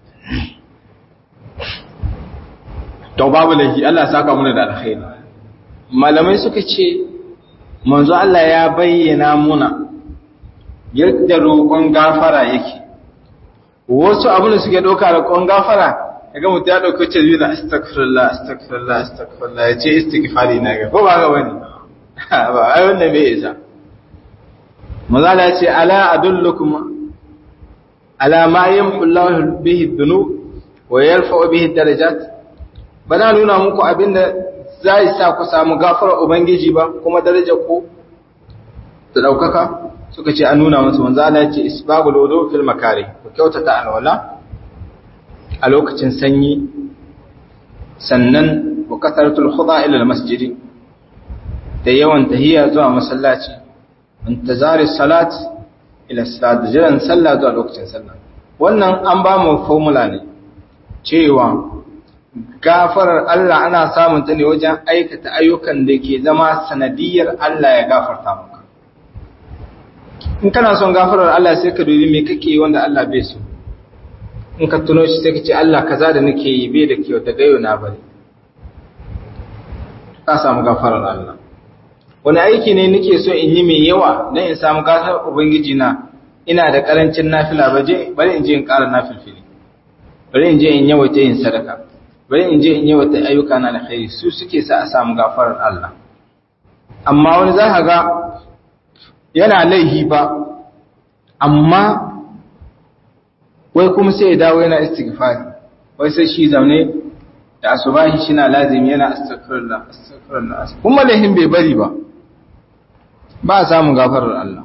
to babu lahi Allah saka muna da alkhairi malamai suka ce manzo Allah ya bayyana muna yadda roƙon gafara yake wasu abin da suke ɗauka roƙon gafara kaga mutum ya ɗauki ce zai astaghfirullah astaghfirullah astaghfirullah ya ce istighfari na ga ko ba ga wani ba ai wannan bai isa manzo Allah ya ce ala adullukum ala ma yamhu Allah bihi dhunub wa yarfa'u bihi darajat bana nuna muku abinda zai sa ku samu gafarar ubangiji ba kuma darajar ku ta daukaka suka ce an nuna musu manzo Allah ya ce isbagul wudu fil makari ku kyautata alwala a lokacin sanyi sannan wa kasaratul khuda ila al masjid da yawan tahiyya zuwa masallaci intizari salat ila salat jiran sallah zuwa lokacin sallah wannan an ba mu formula ne cewa gafarar Allah ana samun ta ne wajen aikata ayyukan da ke zama sanadiyar Allah ya gafarta maka in kana son gafarar Allah sai ka dubi me kake yi wanda Allah bai so in ka tuno shi sai ka ce Allah kaza da nake yi bai da kyau daga yau na bari ka samu gafarar Allah wani aiki ne nake so in yi mai yawa don in samu gasar ubangiji na ina da karancin nafila baje bari in je in ƙara nafilfili bari in je in yawaita yin sadaka bari in je in yawaita ayyuka na alkhairi su suke sa a samu gafarar Allah amma wani za ka ga yana laihi ba amma wai kuma sai ya dawo yana istighfari wai sai shi zaune da asubahi shi na lazimi yana astaghfirullah astaghfirullah kuma laihin bai bari ba ba a samun gafarar Allah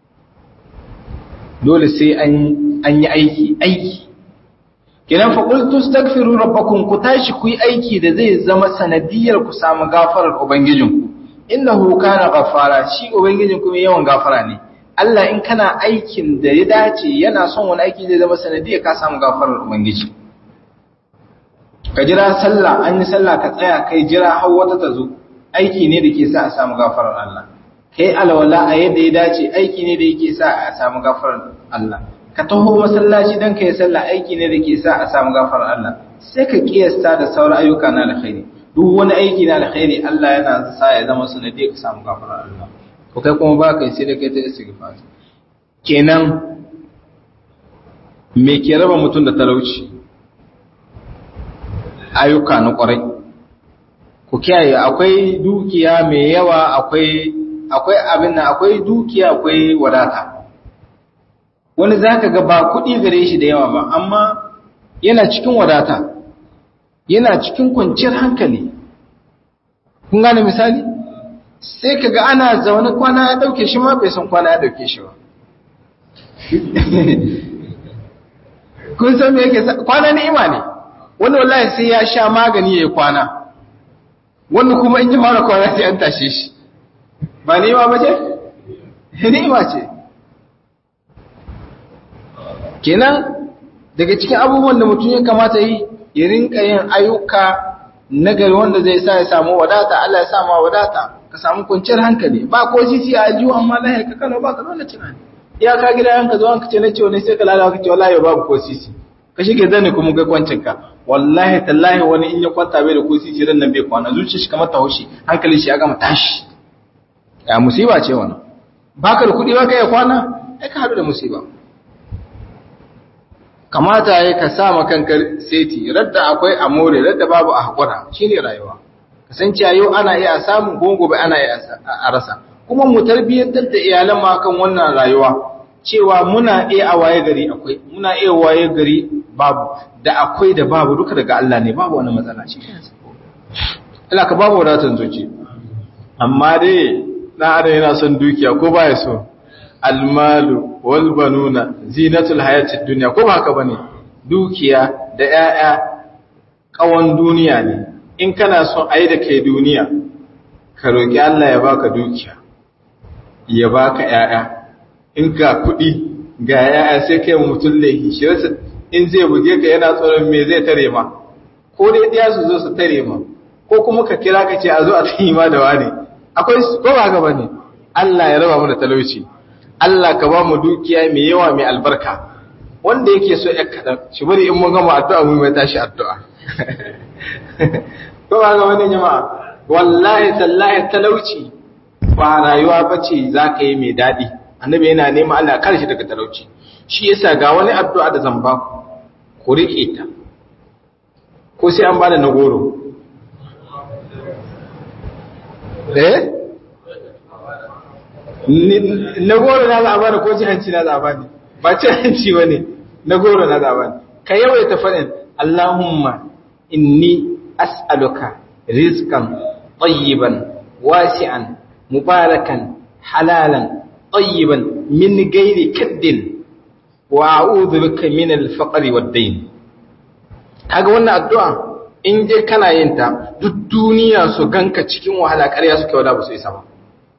dole sai an yi aiki aiki kinan fa qultu astaghfiru rabbakum ku tashi ku yi aiki da zai zama sanadiyar ku samu gafarar ubangijinku innahu kana ghaffara shi ubangijinku mai yawan gafara ne Allah in kana aikin da ya dace yana son wani aiki zai zama sanadiyar ka samu gafarar ubangiji ka jira sallah an yi sallah ka tsaya kai jira har wata ta zo aiki ne da ke sa a samu gafarar Allah kai alwala a yadda ya dace aiki ne da yake sa a samu gafarar Allah ka taho masallaci dan kai sallah aiki ne da ke sa a samu gafarar Allah sai ka kiyasta da sauran ayyuka na alkhairi duk wani aiki na alkhairi Allah yana sa ya zama sanadiyar ka samu gafarar Allah ko kai kuma ba kai sai da kai ta istighfar kenan me ke raba mutum da talauci ayyuka na kwarai ku kiyaye akwai dukiya mai yawa akwai akwai abin nan akwai dukiya akwai wadata wani zaka ga ba kuɗi gare shi da yawa ba amma yana cikin wadata yana cikin kwanciyar hankali kun gane misali sai kaga ana zaune kwana ya dauke shi ma bai san kwana ya dauke shi ba kun san me yake kwana ni'ima ne wani wallahi sai ya sha magani yayi kwana wani kuma in ji mara kwana sai an tashe shi ba ni'ima ba ce ni'ima ce kenan daga cikin abubuwan da mutum ya kamata yi ya rinka yin ayyuka nagari wanda zai sa ya samu wadata Allah ya sa ma wadata ka samu kwanciyar hankali ba ko sisi a ajiyu amma lahi ka kana ba ka nuna tunani ya ka gida yanka zo ka ce na ce wani sai ka lalawa ka ce wallahi babu ko sisi ka shige zane kuma ga kwancin ka wallahi tallahi wani in ya kwanta bai da ko sisi ran nan bai kwana zuciya shi kamar ta haushi hankali shi ya gama tashi ya musiba ce wannan baka da kuɗi baka iya kwana ai ka haɗu da musiba kamata ya ka sa ma kanka seti radda akwai amore radda babu a haƙura shine rayuwa kasance yau ana iya samu ko gobe ana iya a rasa kuma mu tarbiyyantar da iyalan ma kan wannan rayuwa cewa muna iya a waye gari akwai muna iya waye gari babu da akwai da babu duka daga Allah ne babu wani matsala shi Allah ka babu wadatan zuci amma dai na adam yana son dukiya ko baya so almalu wal banuna zinatul hayatid dunya ko ba haka bane dukiya da 'ya'ya kawan duniya ne in kana son ayi da kai duniya ka roki Allah ya baka dukiya ya baka 'ya'ya in ga kuɗi ga 'ya'ya sai kai mutum laifi shi rasa in zai buge ka yana tsoron me zai tare ma ko dai ɗaya su zo su tare ma ko kuma ka kira ka ce a zo a tsayi ma da wani akwai ko ba haka bane Allah ya raba mu da talauci Allah ka ba mu dukiya mai yawa mai albarka wanda yake so ya kaɗan shi bari in mun gama addu'a mu mai tashi addu'a ko ba ga wani jama'a wallahi tallahi talauci ba rayuwa bace za ka yi mai daɗi annabi yana neman Allah kar shi daga talauci shi yasa ga wani addu'a da zan ba ku ku riƙe ta ko sai an bada na goro eh na goro na za a bani ko ci hanci na za a bani ba ci hanci ba ne na goro na za a bani ka yawaita faɗin Allahumma inni as'aluka rizqan tayyiban wasi'an mubarakan halalan tayyiban min gairi kaddin wa a'udhu bika min al-faqri wad-dayn kaga wannan addu'a in dai kana yin ta duk duniya su ganka cikin wahala ƙarya suke wada ba su isa ba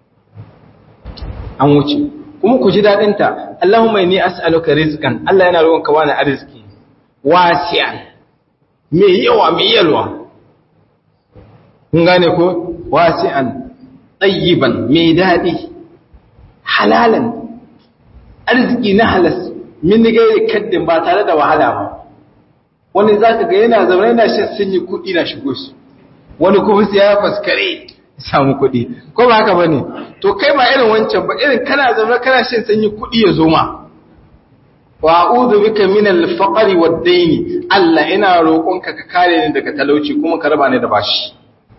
an wuce kuma ku ji daɗin ta Allahumma inni as'aluka rizqan Allah yana roƙon ka wani arziki wasi'an me yawa me yalwa kun gane ko wasi'an tayyiban me daɗi halalan arziki na halas min gairi kaddin ba tare da wahala ba wani za ka ga yana zaune yana shan sanyi kuɗi na shigo su wani kuma sai ya faskare samu kuɗi ko ba haka bane to kai ba irin wancan ba irin kana zaune kana shan sanyi kuɗi ya zo ma wa a'udhu bika min al-faqri wad-dayn Allah ina roƙonka ka kare ni daga talauci kuma ka raba ni da bashi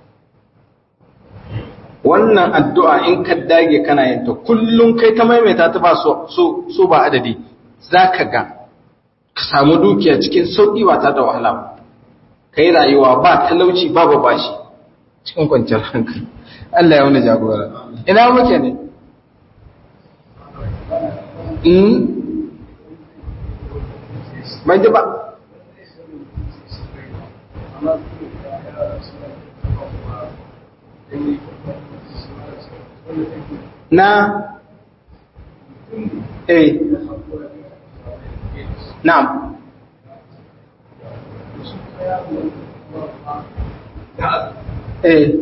wannan addu'a in ka dage kana yin ta kullum kai ta maimaita ta ba so so ba adadi zaka ga ka samu dukiya cikin sauƙi ba ta da wahala ba ka yi rayuwa ba talauci ba ba bashi cikin kwanciyar hankali Allah ya wani jagora ina muke ne in ban ji ba na eh Na'am. Eh.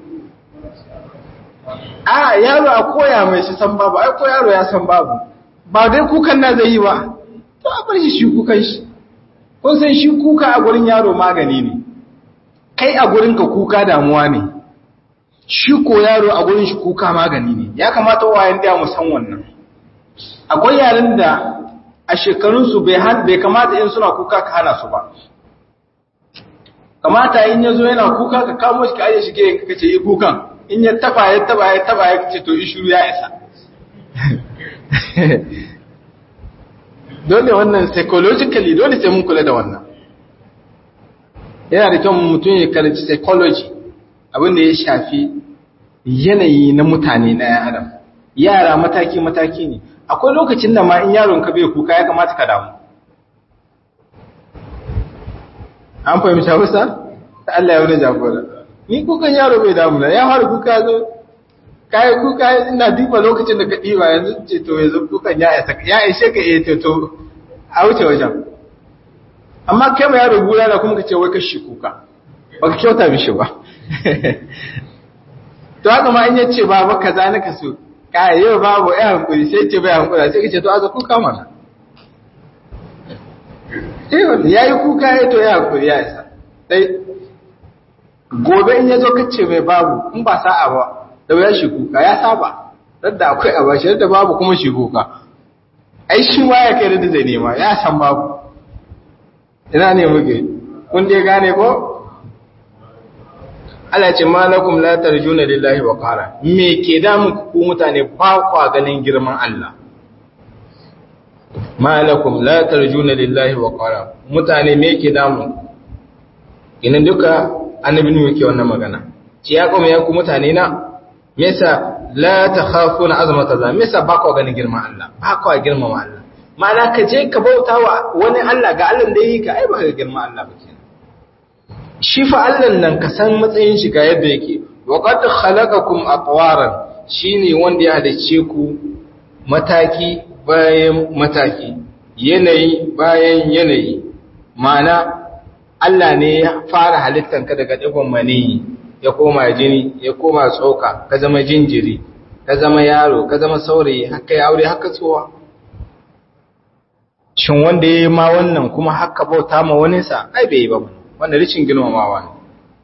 A yaro a koya mai shi san babu, ai ko yaro ya san babu. Ba dai kukan na zai yi ba. To a bar shi shi kukan shi. Kun san shi kuka a gurin yaro magani ne. Kai a gurin ka kuka damuwa ne. Shi ko yaro a gurin shi kuka magani ne. Ya kamata wayan da mu san wannan. Akwai yaran da a shekarunsu bai kamata in suna kuka ka hana su ba kamata in ya zo yana kuka ka kamo shi ka aje shi ke kace yi kukan in ya taba ya taba ya taba ya ce to ishuru ya isa dole wannan psychologically dole sai mun kula da wannan yana da kyau mutum ya karanci psychology abin da ya shafi yanayi na mutane na yan adam yara mataki mataki ne akwai lokacin da ma in yaron ka bai kuka ya kamata ka damu an fahimci hausa ta Allah ya wani jagora ni kukan yaro bai damu na ya fara kuka zo kayi kuka ina duba lokacin da ka ɗiba yanzu ce to yanzu kukan ya isa ya ishe ka iya to a wuce wajen amma kai ma yaro gura na kuma ka ce wai ka shi kuka ba ka kyauta mishi ba to haka ma in yace ba ba kaza na ka so kai yau babu ya hankuri sai ce bai hankura sai kace to aza kuka mana eh wanda yayi kuka ya to ya hankuri ya isa dai gobe in yazo kace mai babu in ba sa'a ba da ya shi kuka ya saba radda akwai a bashi radda babu kuma shi kuka ai shi ma ya kai da zai nema ya san babu ina ne muke kun dai gane ko Allah ce malakum la tarjuna lillahi wa qara me ke da ku mutane ba kwa ganin girman Allah malakum la tarjuna lillahi wa qara mutane me ke da mu kinan duka annabi ne yake wannan magana ce ya kuma ya ku mutane na me yasa la takhafuna azmata za me yasa ba kwa ganin girman Allah ba kwa girmama Allah ma'ana ka je ka bauta wa wani Allah ga Allah da yi ka ai ba ka girman Allah ba kenan shi fa Allah nan ka san matsayin shi ga yadda yake wa qad khalaqakum atwaran shine wanda ya halice ku mataki bayan mataki yanayi bayan yanayi ma'ana Allah ne ya fara halittan ka daga digon maniyi ya koma jini ya koma tsoka ka zama jinjiri ka zama yaro ka zama saurayi haka ya aure haka tsowa shin wanda ya yi ma wannan kuma haka bauta ma wani sa ai bai yi ba wanda ricin girmamawa ne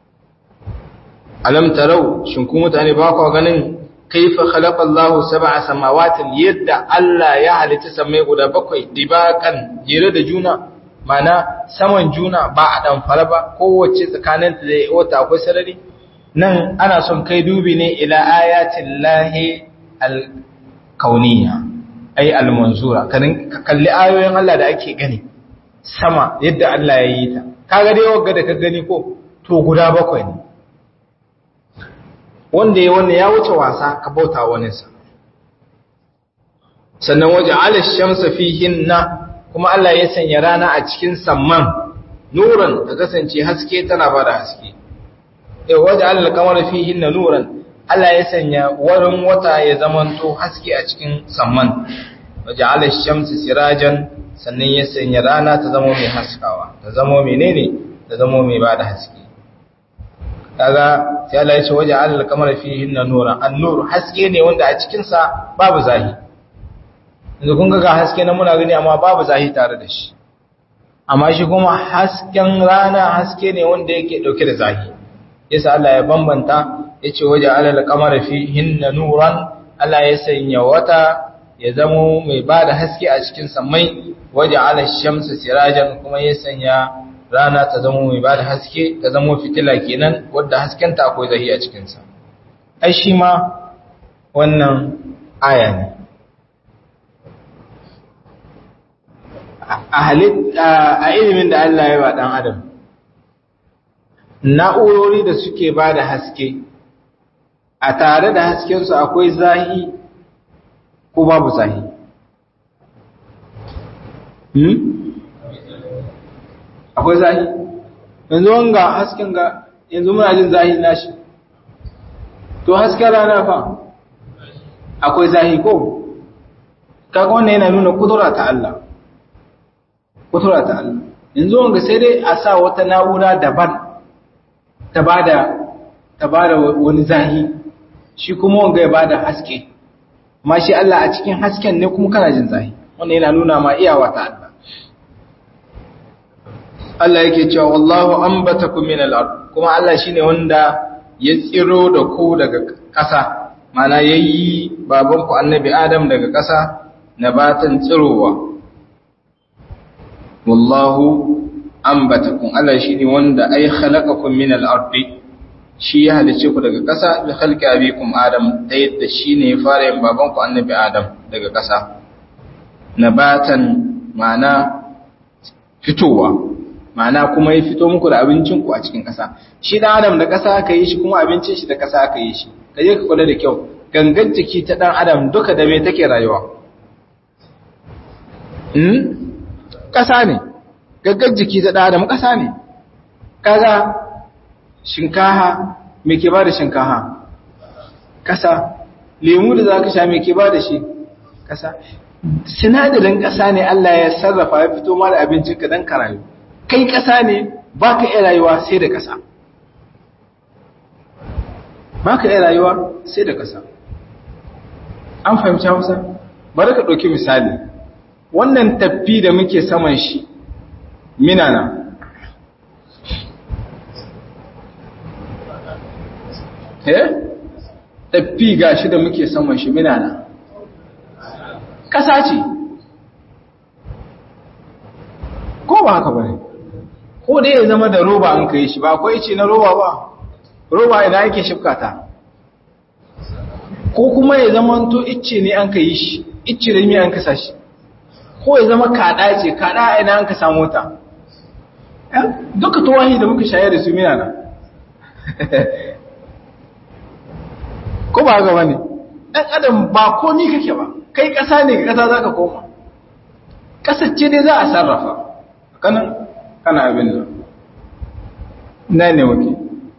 alam tarau shin ku mutane ba ku ganin kaifa khalaqa Allahu sab'a samawatin yadda Allah ya halitta samai guda bakwai dibakan jere da juna mana saman juna ba a dan fara ba kowace tsakanin da wata akwai sarari nan ana son kai dubi ne ila ayatin lahi al-kauniyya ai al-manzura ka kalli ayoyin Allah da ake gani sama yadda Allah ya yi ta kaga dai wagga da ka gani ko to guda bakwai ne wanda ya wanda ya wuce wasa ka bauta wani sa sannan waje alash-shamsa fihinna kuma Allah ya sanya rana a cikin samman nuran ta kasance haske tana bada haske eh waje alal-qamar fihinna nuran Allah ya sanya warin wata ya zamanto haske a cikin samman waje alash-shamsa sirajan sannan ya sanya rana ta zama mai haskawa ta zama menene ta zama mai bada haske kaga sai Allah ya ce waje alal kamar fihi nuran an-nur haske ne wanda a cikin sa babu zahi yanzu kun ga haske na muna gani amma babu zahi tare da shi amma shi kuma hasken rana haske ne wanda yake dauke da zahi yasa Allah ya bambanta yace waje alal kamar fihi nuran Allah ya sanya wata ya zamo mai bada haske a cikin samai waje ala shamsu sirajan kuma ya sanya rana ta zama mai bada haske ta zama fitila kenan wadda haskenta akwai zahi a cikinsa ai shi ma wannan aya ne a ilimin da Allah ya ba dan adam na'urori da suke bada haske a tare da haskensu akwai zahi ko babu zahi akwai zahi yanzu wanga hasken ga yanzu muna jin zahi nashi to hasken rana fa akwai zahi ko kaga wannan yana nuna kudura ta Allah kudura ta Allah yanzu wanga sai dai a sa wata na'ura daban ta bada ta bada wani zahi shi kuma wanga ya bada haske ma shi Allah a cikin hasken ne kuma kana jin zahi wannan yana nuna ma iyawa ta Allah Allah yake cewa wallahu anbatakum min al-ard kuma Allah shine wanda ya tsiro da ku daga ƙasa mana yayi baban ku annabi Adam daga ƙasa nabatan tsirowa wallahu anbatakum Allah shine wanda ai khalaqakum min al-ard shi ya halice ku daga ƙasa bi khalqi abikum Adam ta yadda shine ya fara yin baban ku annabi Adam daga ƙasa nabatan mana fitowa ma'ana kuma ya fito muku da abincinku a cikin ƙasa shi ɗan adam da ƙasa aka yi shi kuma abincin shi da ƙasa aka yi shi ka je ka kula da kyau gangan jiki ta ɗan adam duka da me take rayuwa ƙasa ne gangan jiki ta ɗan adam ƙasa ne kaga shinkaha me ke ba da shinkaha ƙasa lemu da za ka sha me ke ba da shi ƙasa sinadarin ƙasa ne Allah ya sarrafa ya fito ma da abincinka don ka rayu kai ƙasa ne ba ka iya rayuwa sai da ƙasa ba ka iya rayuwa sai da ƙasa an fahimci hausa bari ka ɗauki misali wannan tafi da muke saman shi minana eh tafi gashi da muke saman shi minana ƙasa ce ko ba haka bane ko dai ya zama da roba an kai shi ba akwai ce na roba ba roba ina yake shifka ta ko kuma ya zama to icce ne an kai shi icce da mi an kasa shi ko ya zama kada ce kada ina an ka samu ta duka tuwahi da muka shayar da su mina na ko ba haka bane dan adam ba komi kake ba kai kasa ne ka kasa zaka koma kasar ce dai za a sarrafa kanan kana abin nan na ne wake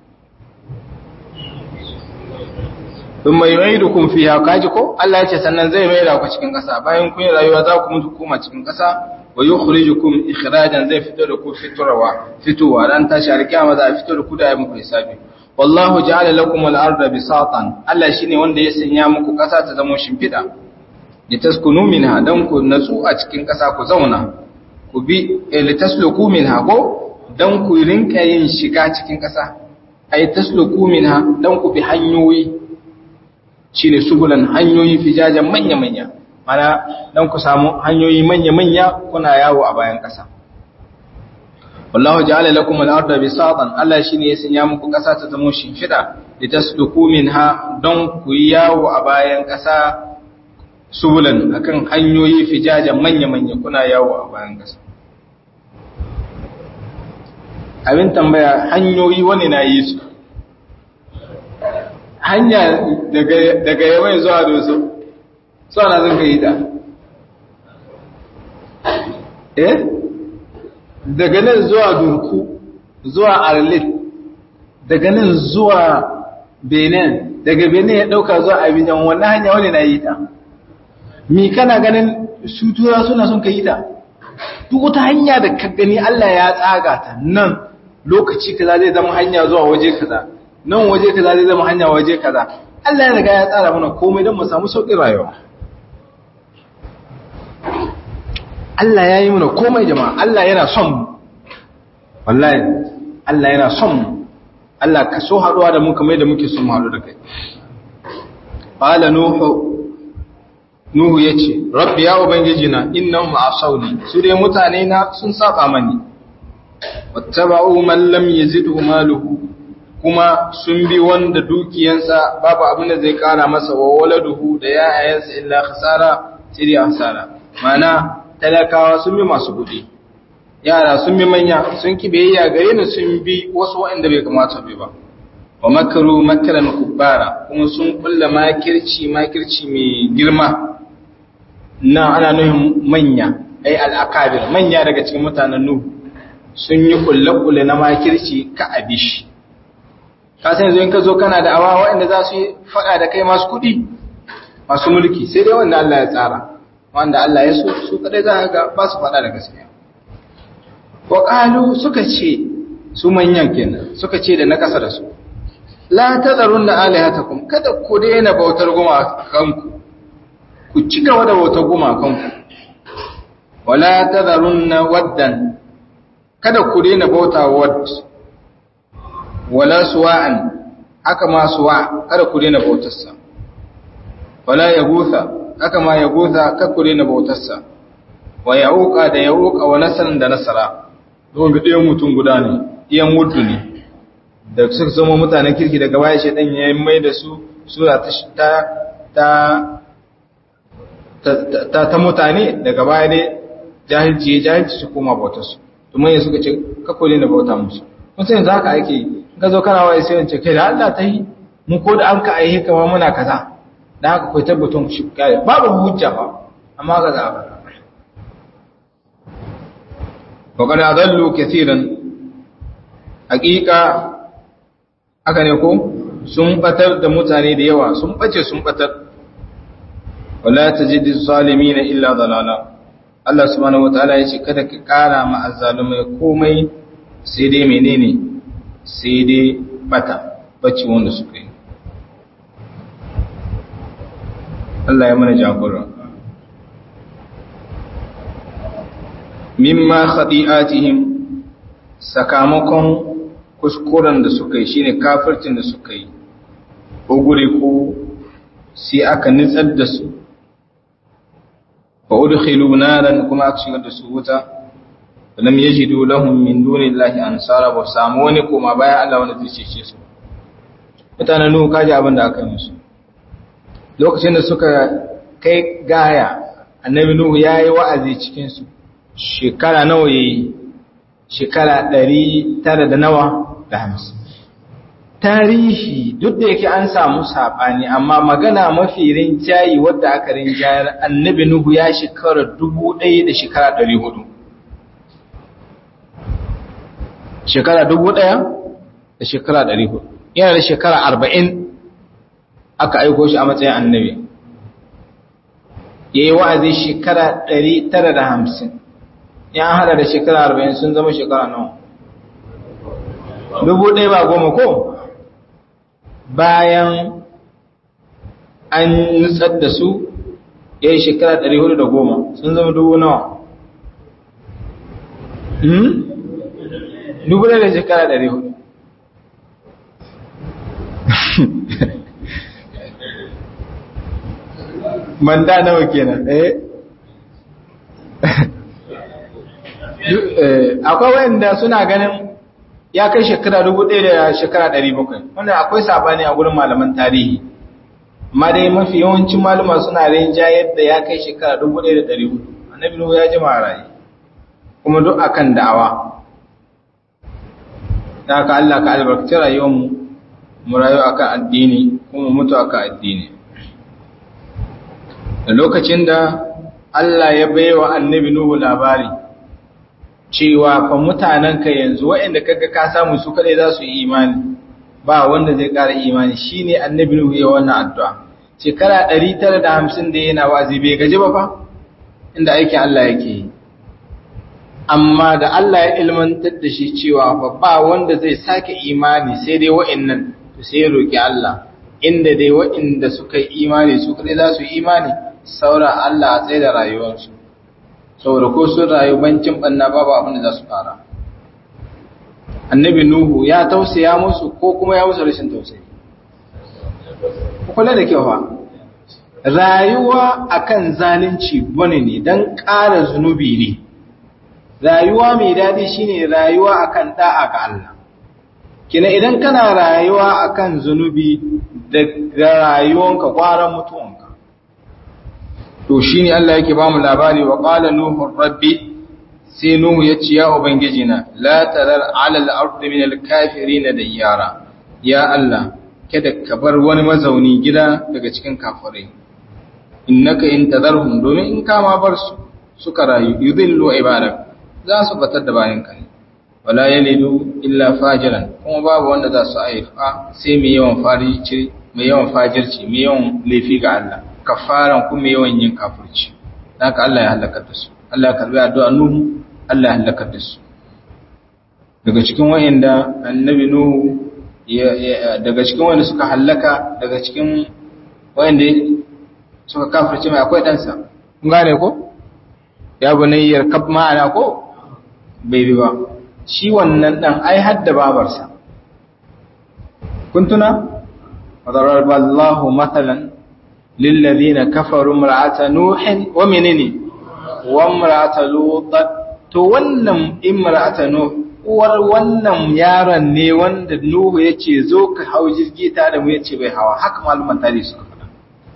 sun mai mai da kun fiya kaji ko Allah ya ce sannan zai mai da ku cikin ƙasa bayan kun yi rayuwa za ku mutu koma cikin ƙasa wa yi khurijukum ikhrajan zai fito da ku fitarwa fitowa ran tashi alkiyama za a fito da ku da ya muku hisabi wallahu ja'ala lakum al-ardha bisatan Allah shine wanda ya sanya muku ƙasa ta zama shimfida litaskunu minha dan ku natsu a cikin ƙasa ku zauna ku bi litasluku minha ko dan ku rinka yin shiga cikin ƙasa ay tasluku minha dan ku bi hanyoyi shine subulan hanyoyi fijajen manya manya mana dan ku samu hanyoyi manya manya kuna yawo a bayan ƙasa wallahu ja'ala lakum al-ardha bisatan Allah shine ya sanya muku ƙasa ta zama shimfida litasluku minha dan ku yawo a bayan ƙasa subulan akan hanyoyi fijajen manya manya kuna yawo a bayan ƙasa abin tambaya hanyoyi wani na yi su hanya daga yawai zuwa doso suna zan ka yi ta eh daga nan zuwa durku zuwa arlit daga nan zuwa benin daga benin ya dauka zuwa abijan wannan hanya wani na yi ta mi kana ganin sutura suna sun ka yi ta duk wata hanya da ka gani Allah ya tsaga ta nan lokaci kaza zai zama hanya zuwa waje kaza nan waje kaza zai zama hanya waje kaza Allah ya riga ya tsara mana komai don mu samu sauƙin rayuwa Allah ya yi mana komai jama'a Allah yana son mu wallahi Allah yana son mu Allah ka so haɗuwa da mu kamar da muke son mu haɗu da kai qala nuhu nuhu yace rabbi ya ubangiji na innahum asawni su dai mutane na sun saba mani wattaba'u man lam yazidhu maluhu kuma sun bi wanda dukiyansa babu abin da zai kara masa wa waladuhu da yayayansa illa khasara sai dai hasara mana talakawa sun bi masu kudi yara sun bi manya sun ki biyayya gare ni sun bi wasu waɗanda bai kamata bi ba wa makaru makaran kubbara kuma sun kulla makirci makirci mai girma nan ana nuhin manya ai al'akabir manya daga cikin mutanen nuhu sun yi kulle-kulle na makirci ka abishi ka san yanzu in ka zo kana da awa waɗanda za su yi faɗa da kai masu kuɗi masu mulki sai dai wanda Allah ya tsara wanda Allah ya so su kadai za ga ba su faɗa da gaskiya wa qalu suka ce su manyan kenan suka ce da na kasa da su la tazarunna alihatakum kada ku daina bautar gumakanku ku ci gaba da bautar gumakanku wala tazarunna waddan kada ku daina bauta wad wala suwa'an haka ma suwa kada ku daina bautarsa wala yagusa haka ma yagusa kada ku daina bautarsa wa yauqa da yauqa wa nasaran da nasara don ga ɗayan mutum guda ne ɗayan muddu ne da suka zama mutanen kirki daga baya shaidan ya yi mai da su sura ta ta ta ta mutane daga baya dai jahilci ya jahilci su koma bautarsu domin ya suka ce kako ne da bauta musu kun sai yanzu haka ake yi ka zo kana waye sai wance kai da Allah ta yi mu ko da an ka aihe kamar muna kaza da haka kai tabbatun shi kai babu hujja ba amma ga za ba wa qad adallu katiran haqiqa haka ne ko sun batar da mutane da yawa sun bace sun batar wala tajidu zalimin illa dalala Allah subhanahu wataala ya ce kada ka kara ma azzalumai komai sai dai menene sai dai bata bacci wanda suka yi Allah ya mana jagora mimma khadi'atihim sakamakon kuskuren da suka yi shine kafircin da suka yi ko gure ko sai aka nitsar da su fa udkhilu naran kuma aka shigar da su wuta lam yajidu lahum min dunillahi ansara ba samu wani koma bayan Allah wanda zai cece su mutanen nuhu kaji abin da aka yi musu lokacin da suka kai gaya annabi nuhu yayi wa'azi cikin su shekara nawa yayi shekara 900 da nawa da 50 tarihi duk da yake an samu sabani amma magana mafi rinjayi wadda aka rinjayar annabi nuhu ya shekara 1000 da shekara 400 shekara dubu ɗaya da shekara ɗari hudu yana da shekara arba'in aka aiko shi a matsayin annabi ya yi wa'azi shekara ɗari tara da hamsin ya hada da shekara arba'in sun zama shekara nawa dubu ɗaya ba goma ko bayan an nutsar da su ya yi shekara ɗari hudu da goma sun zama dubu nawa dubu da shekara ɗari hudu manda nawa kenan eh akwai wanda suna ganin ya kai shekara dubu ɗaya da shekara ɗari bakwai wanda akwai sabani a gurin malaman tarihi amma dai mafi yawancin malama suna rinja yadda ya kai shekara dubu ɗaya da ɗari hudu annabi nuhu ya jima raye kuma duk akan da'awa da haka Allah ka albarkaci rayuwarmu mu rayu akan addini kuma mutu akan addini da lokacin da Allah ya baiwa annabi Nuhu labari cewa fa mutanenka yanzu waɗanda kaga ka samu su kadai za su yi imani ba wanda zai ƙara imani shine annabi Nuhu ya wannan addu'a shekara 950 da yana wazi bai gaji ba fa inda aikin Allah yake yi amma da Allah ya ilmantar da shi cewa fa ba wanda zai sake imani sai dai wa'annan to sai ya roki Allah inda dai wa'anda suka yi imani su kadai za su yi imani saura Allah a tsaye da rayuwarsu saboda ko sun rayu bancin banna babu abin da za su fara annabi nuhu ya tausaya musu ko kuma ya musu rashin tausayi kula da kyau fa rayuwa akan zalunci bane ne dan ƙara zunubi ne rayuwa mai daɗi shine rayuwa akan da'a ga Allah kina idan kana rayuwa akan zunubi da rayuwanka kwaran mutuwanka to shine Allah yake bamu labari wa qala nuhu rabbi sai nuhu ya ce ya ubangiji na la tarar ala al-ardi min al-kafirin dayyara ya Allah kada ka bar wani mazauni gida daga cikin kafirai innaka in tadarhum domin in kama bar su suka rayu yudillu ibadak za su batar da bayan ka ne wala yalidu illa fajiran kuma babu wanda za su haifa sai mai yawan farici mai yawan fajirci mai yawan laifi ga Allah kafaran kuma yawan yin kafirci haka Allah ya halaka da su Allah ya karbi addu'a Nuhu Allah ya halaka da su daga cikin wayanda annabi Nuhu daga cikin wanda suka halaka daga cikin wayanda suka kafirce mai akwai ɗansa kun gane ko ya bunayyar kab ma'ana ko bai bi ba shi wannan ɗan ai hadda babarsa kun tuna وضرب الله مثلا للذين كفروا امرأة نوح ومنين وامرأة لوط to wannan imra'ata nuh uwar wannan yaron ne wanda nuhu yace zo ka hau jirgi ta da mu yace bai hawa haka malaman tarihi suka faɗa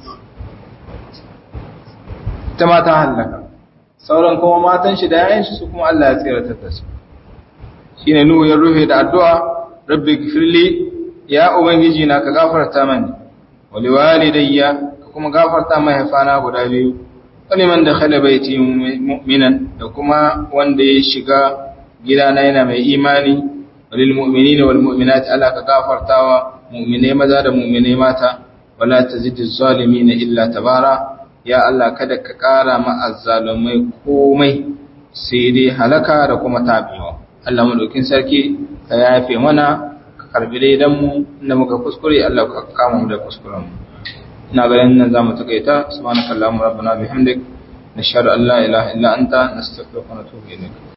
ta mata halaka sauran kuma matan shi da yayin shi su kuma Allah ya tsira ta su shine nuhu ya rufe da addu'a rabbi gfirli ya ubangiji na ka gafarta mani wali walidayya ka kuma gafarta mahaifana guda biyu waliman da khala baiti mu'minan da kuma wanda ya shiga gidana yana mai imani walil mu'minina wal mu'minat ala ka gafartawa mu'mine maza da mu'mine mata wala tazidiz zalimin illa tabara ya Allah kada ka kara ma azzalumai komai sai dai halaka da kuma tabewa Allah madaukin sarki ka yafe mana karbi daidan mu inda muka kuskure Allah ka kama mu da kuskuren mu ina ganin nan zamu takaita subhanakallahumma rabbana bihamdik nashhadu an la ilaha illa anta nastaghfiruka wa natubu ilayk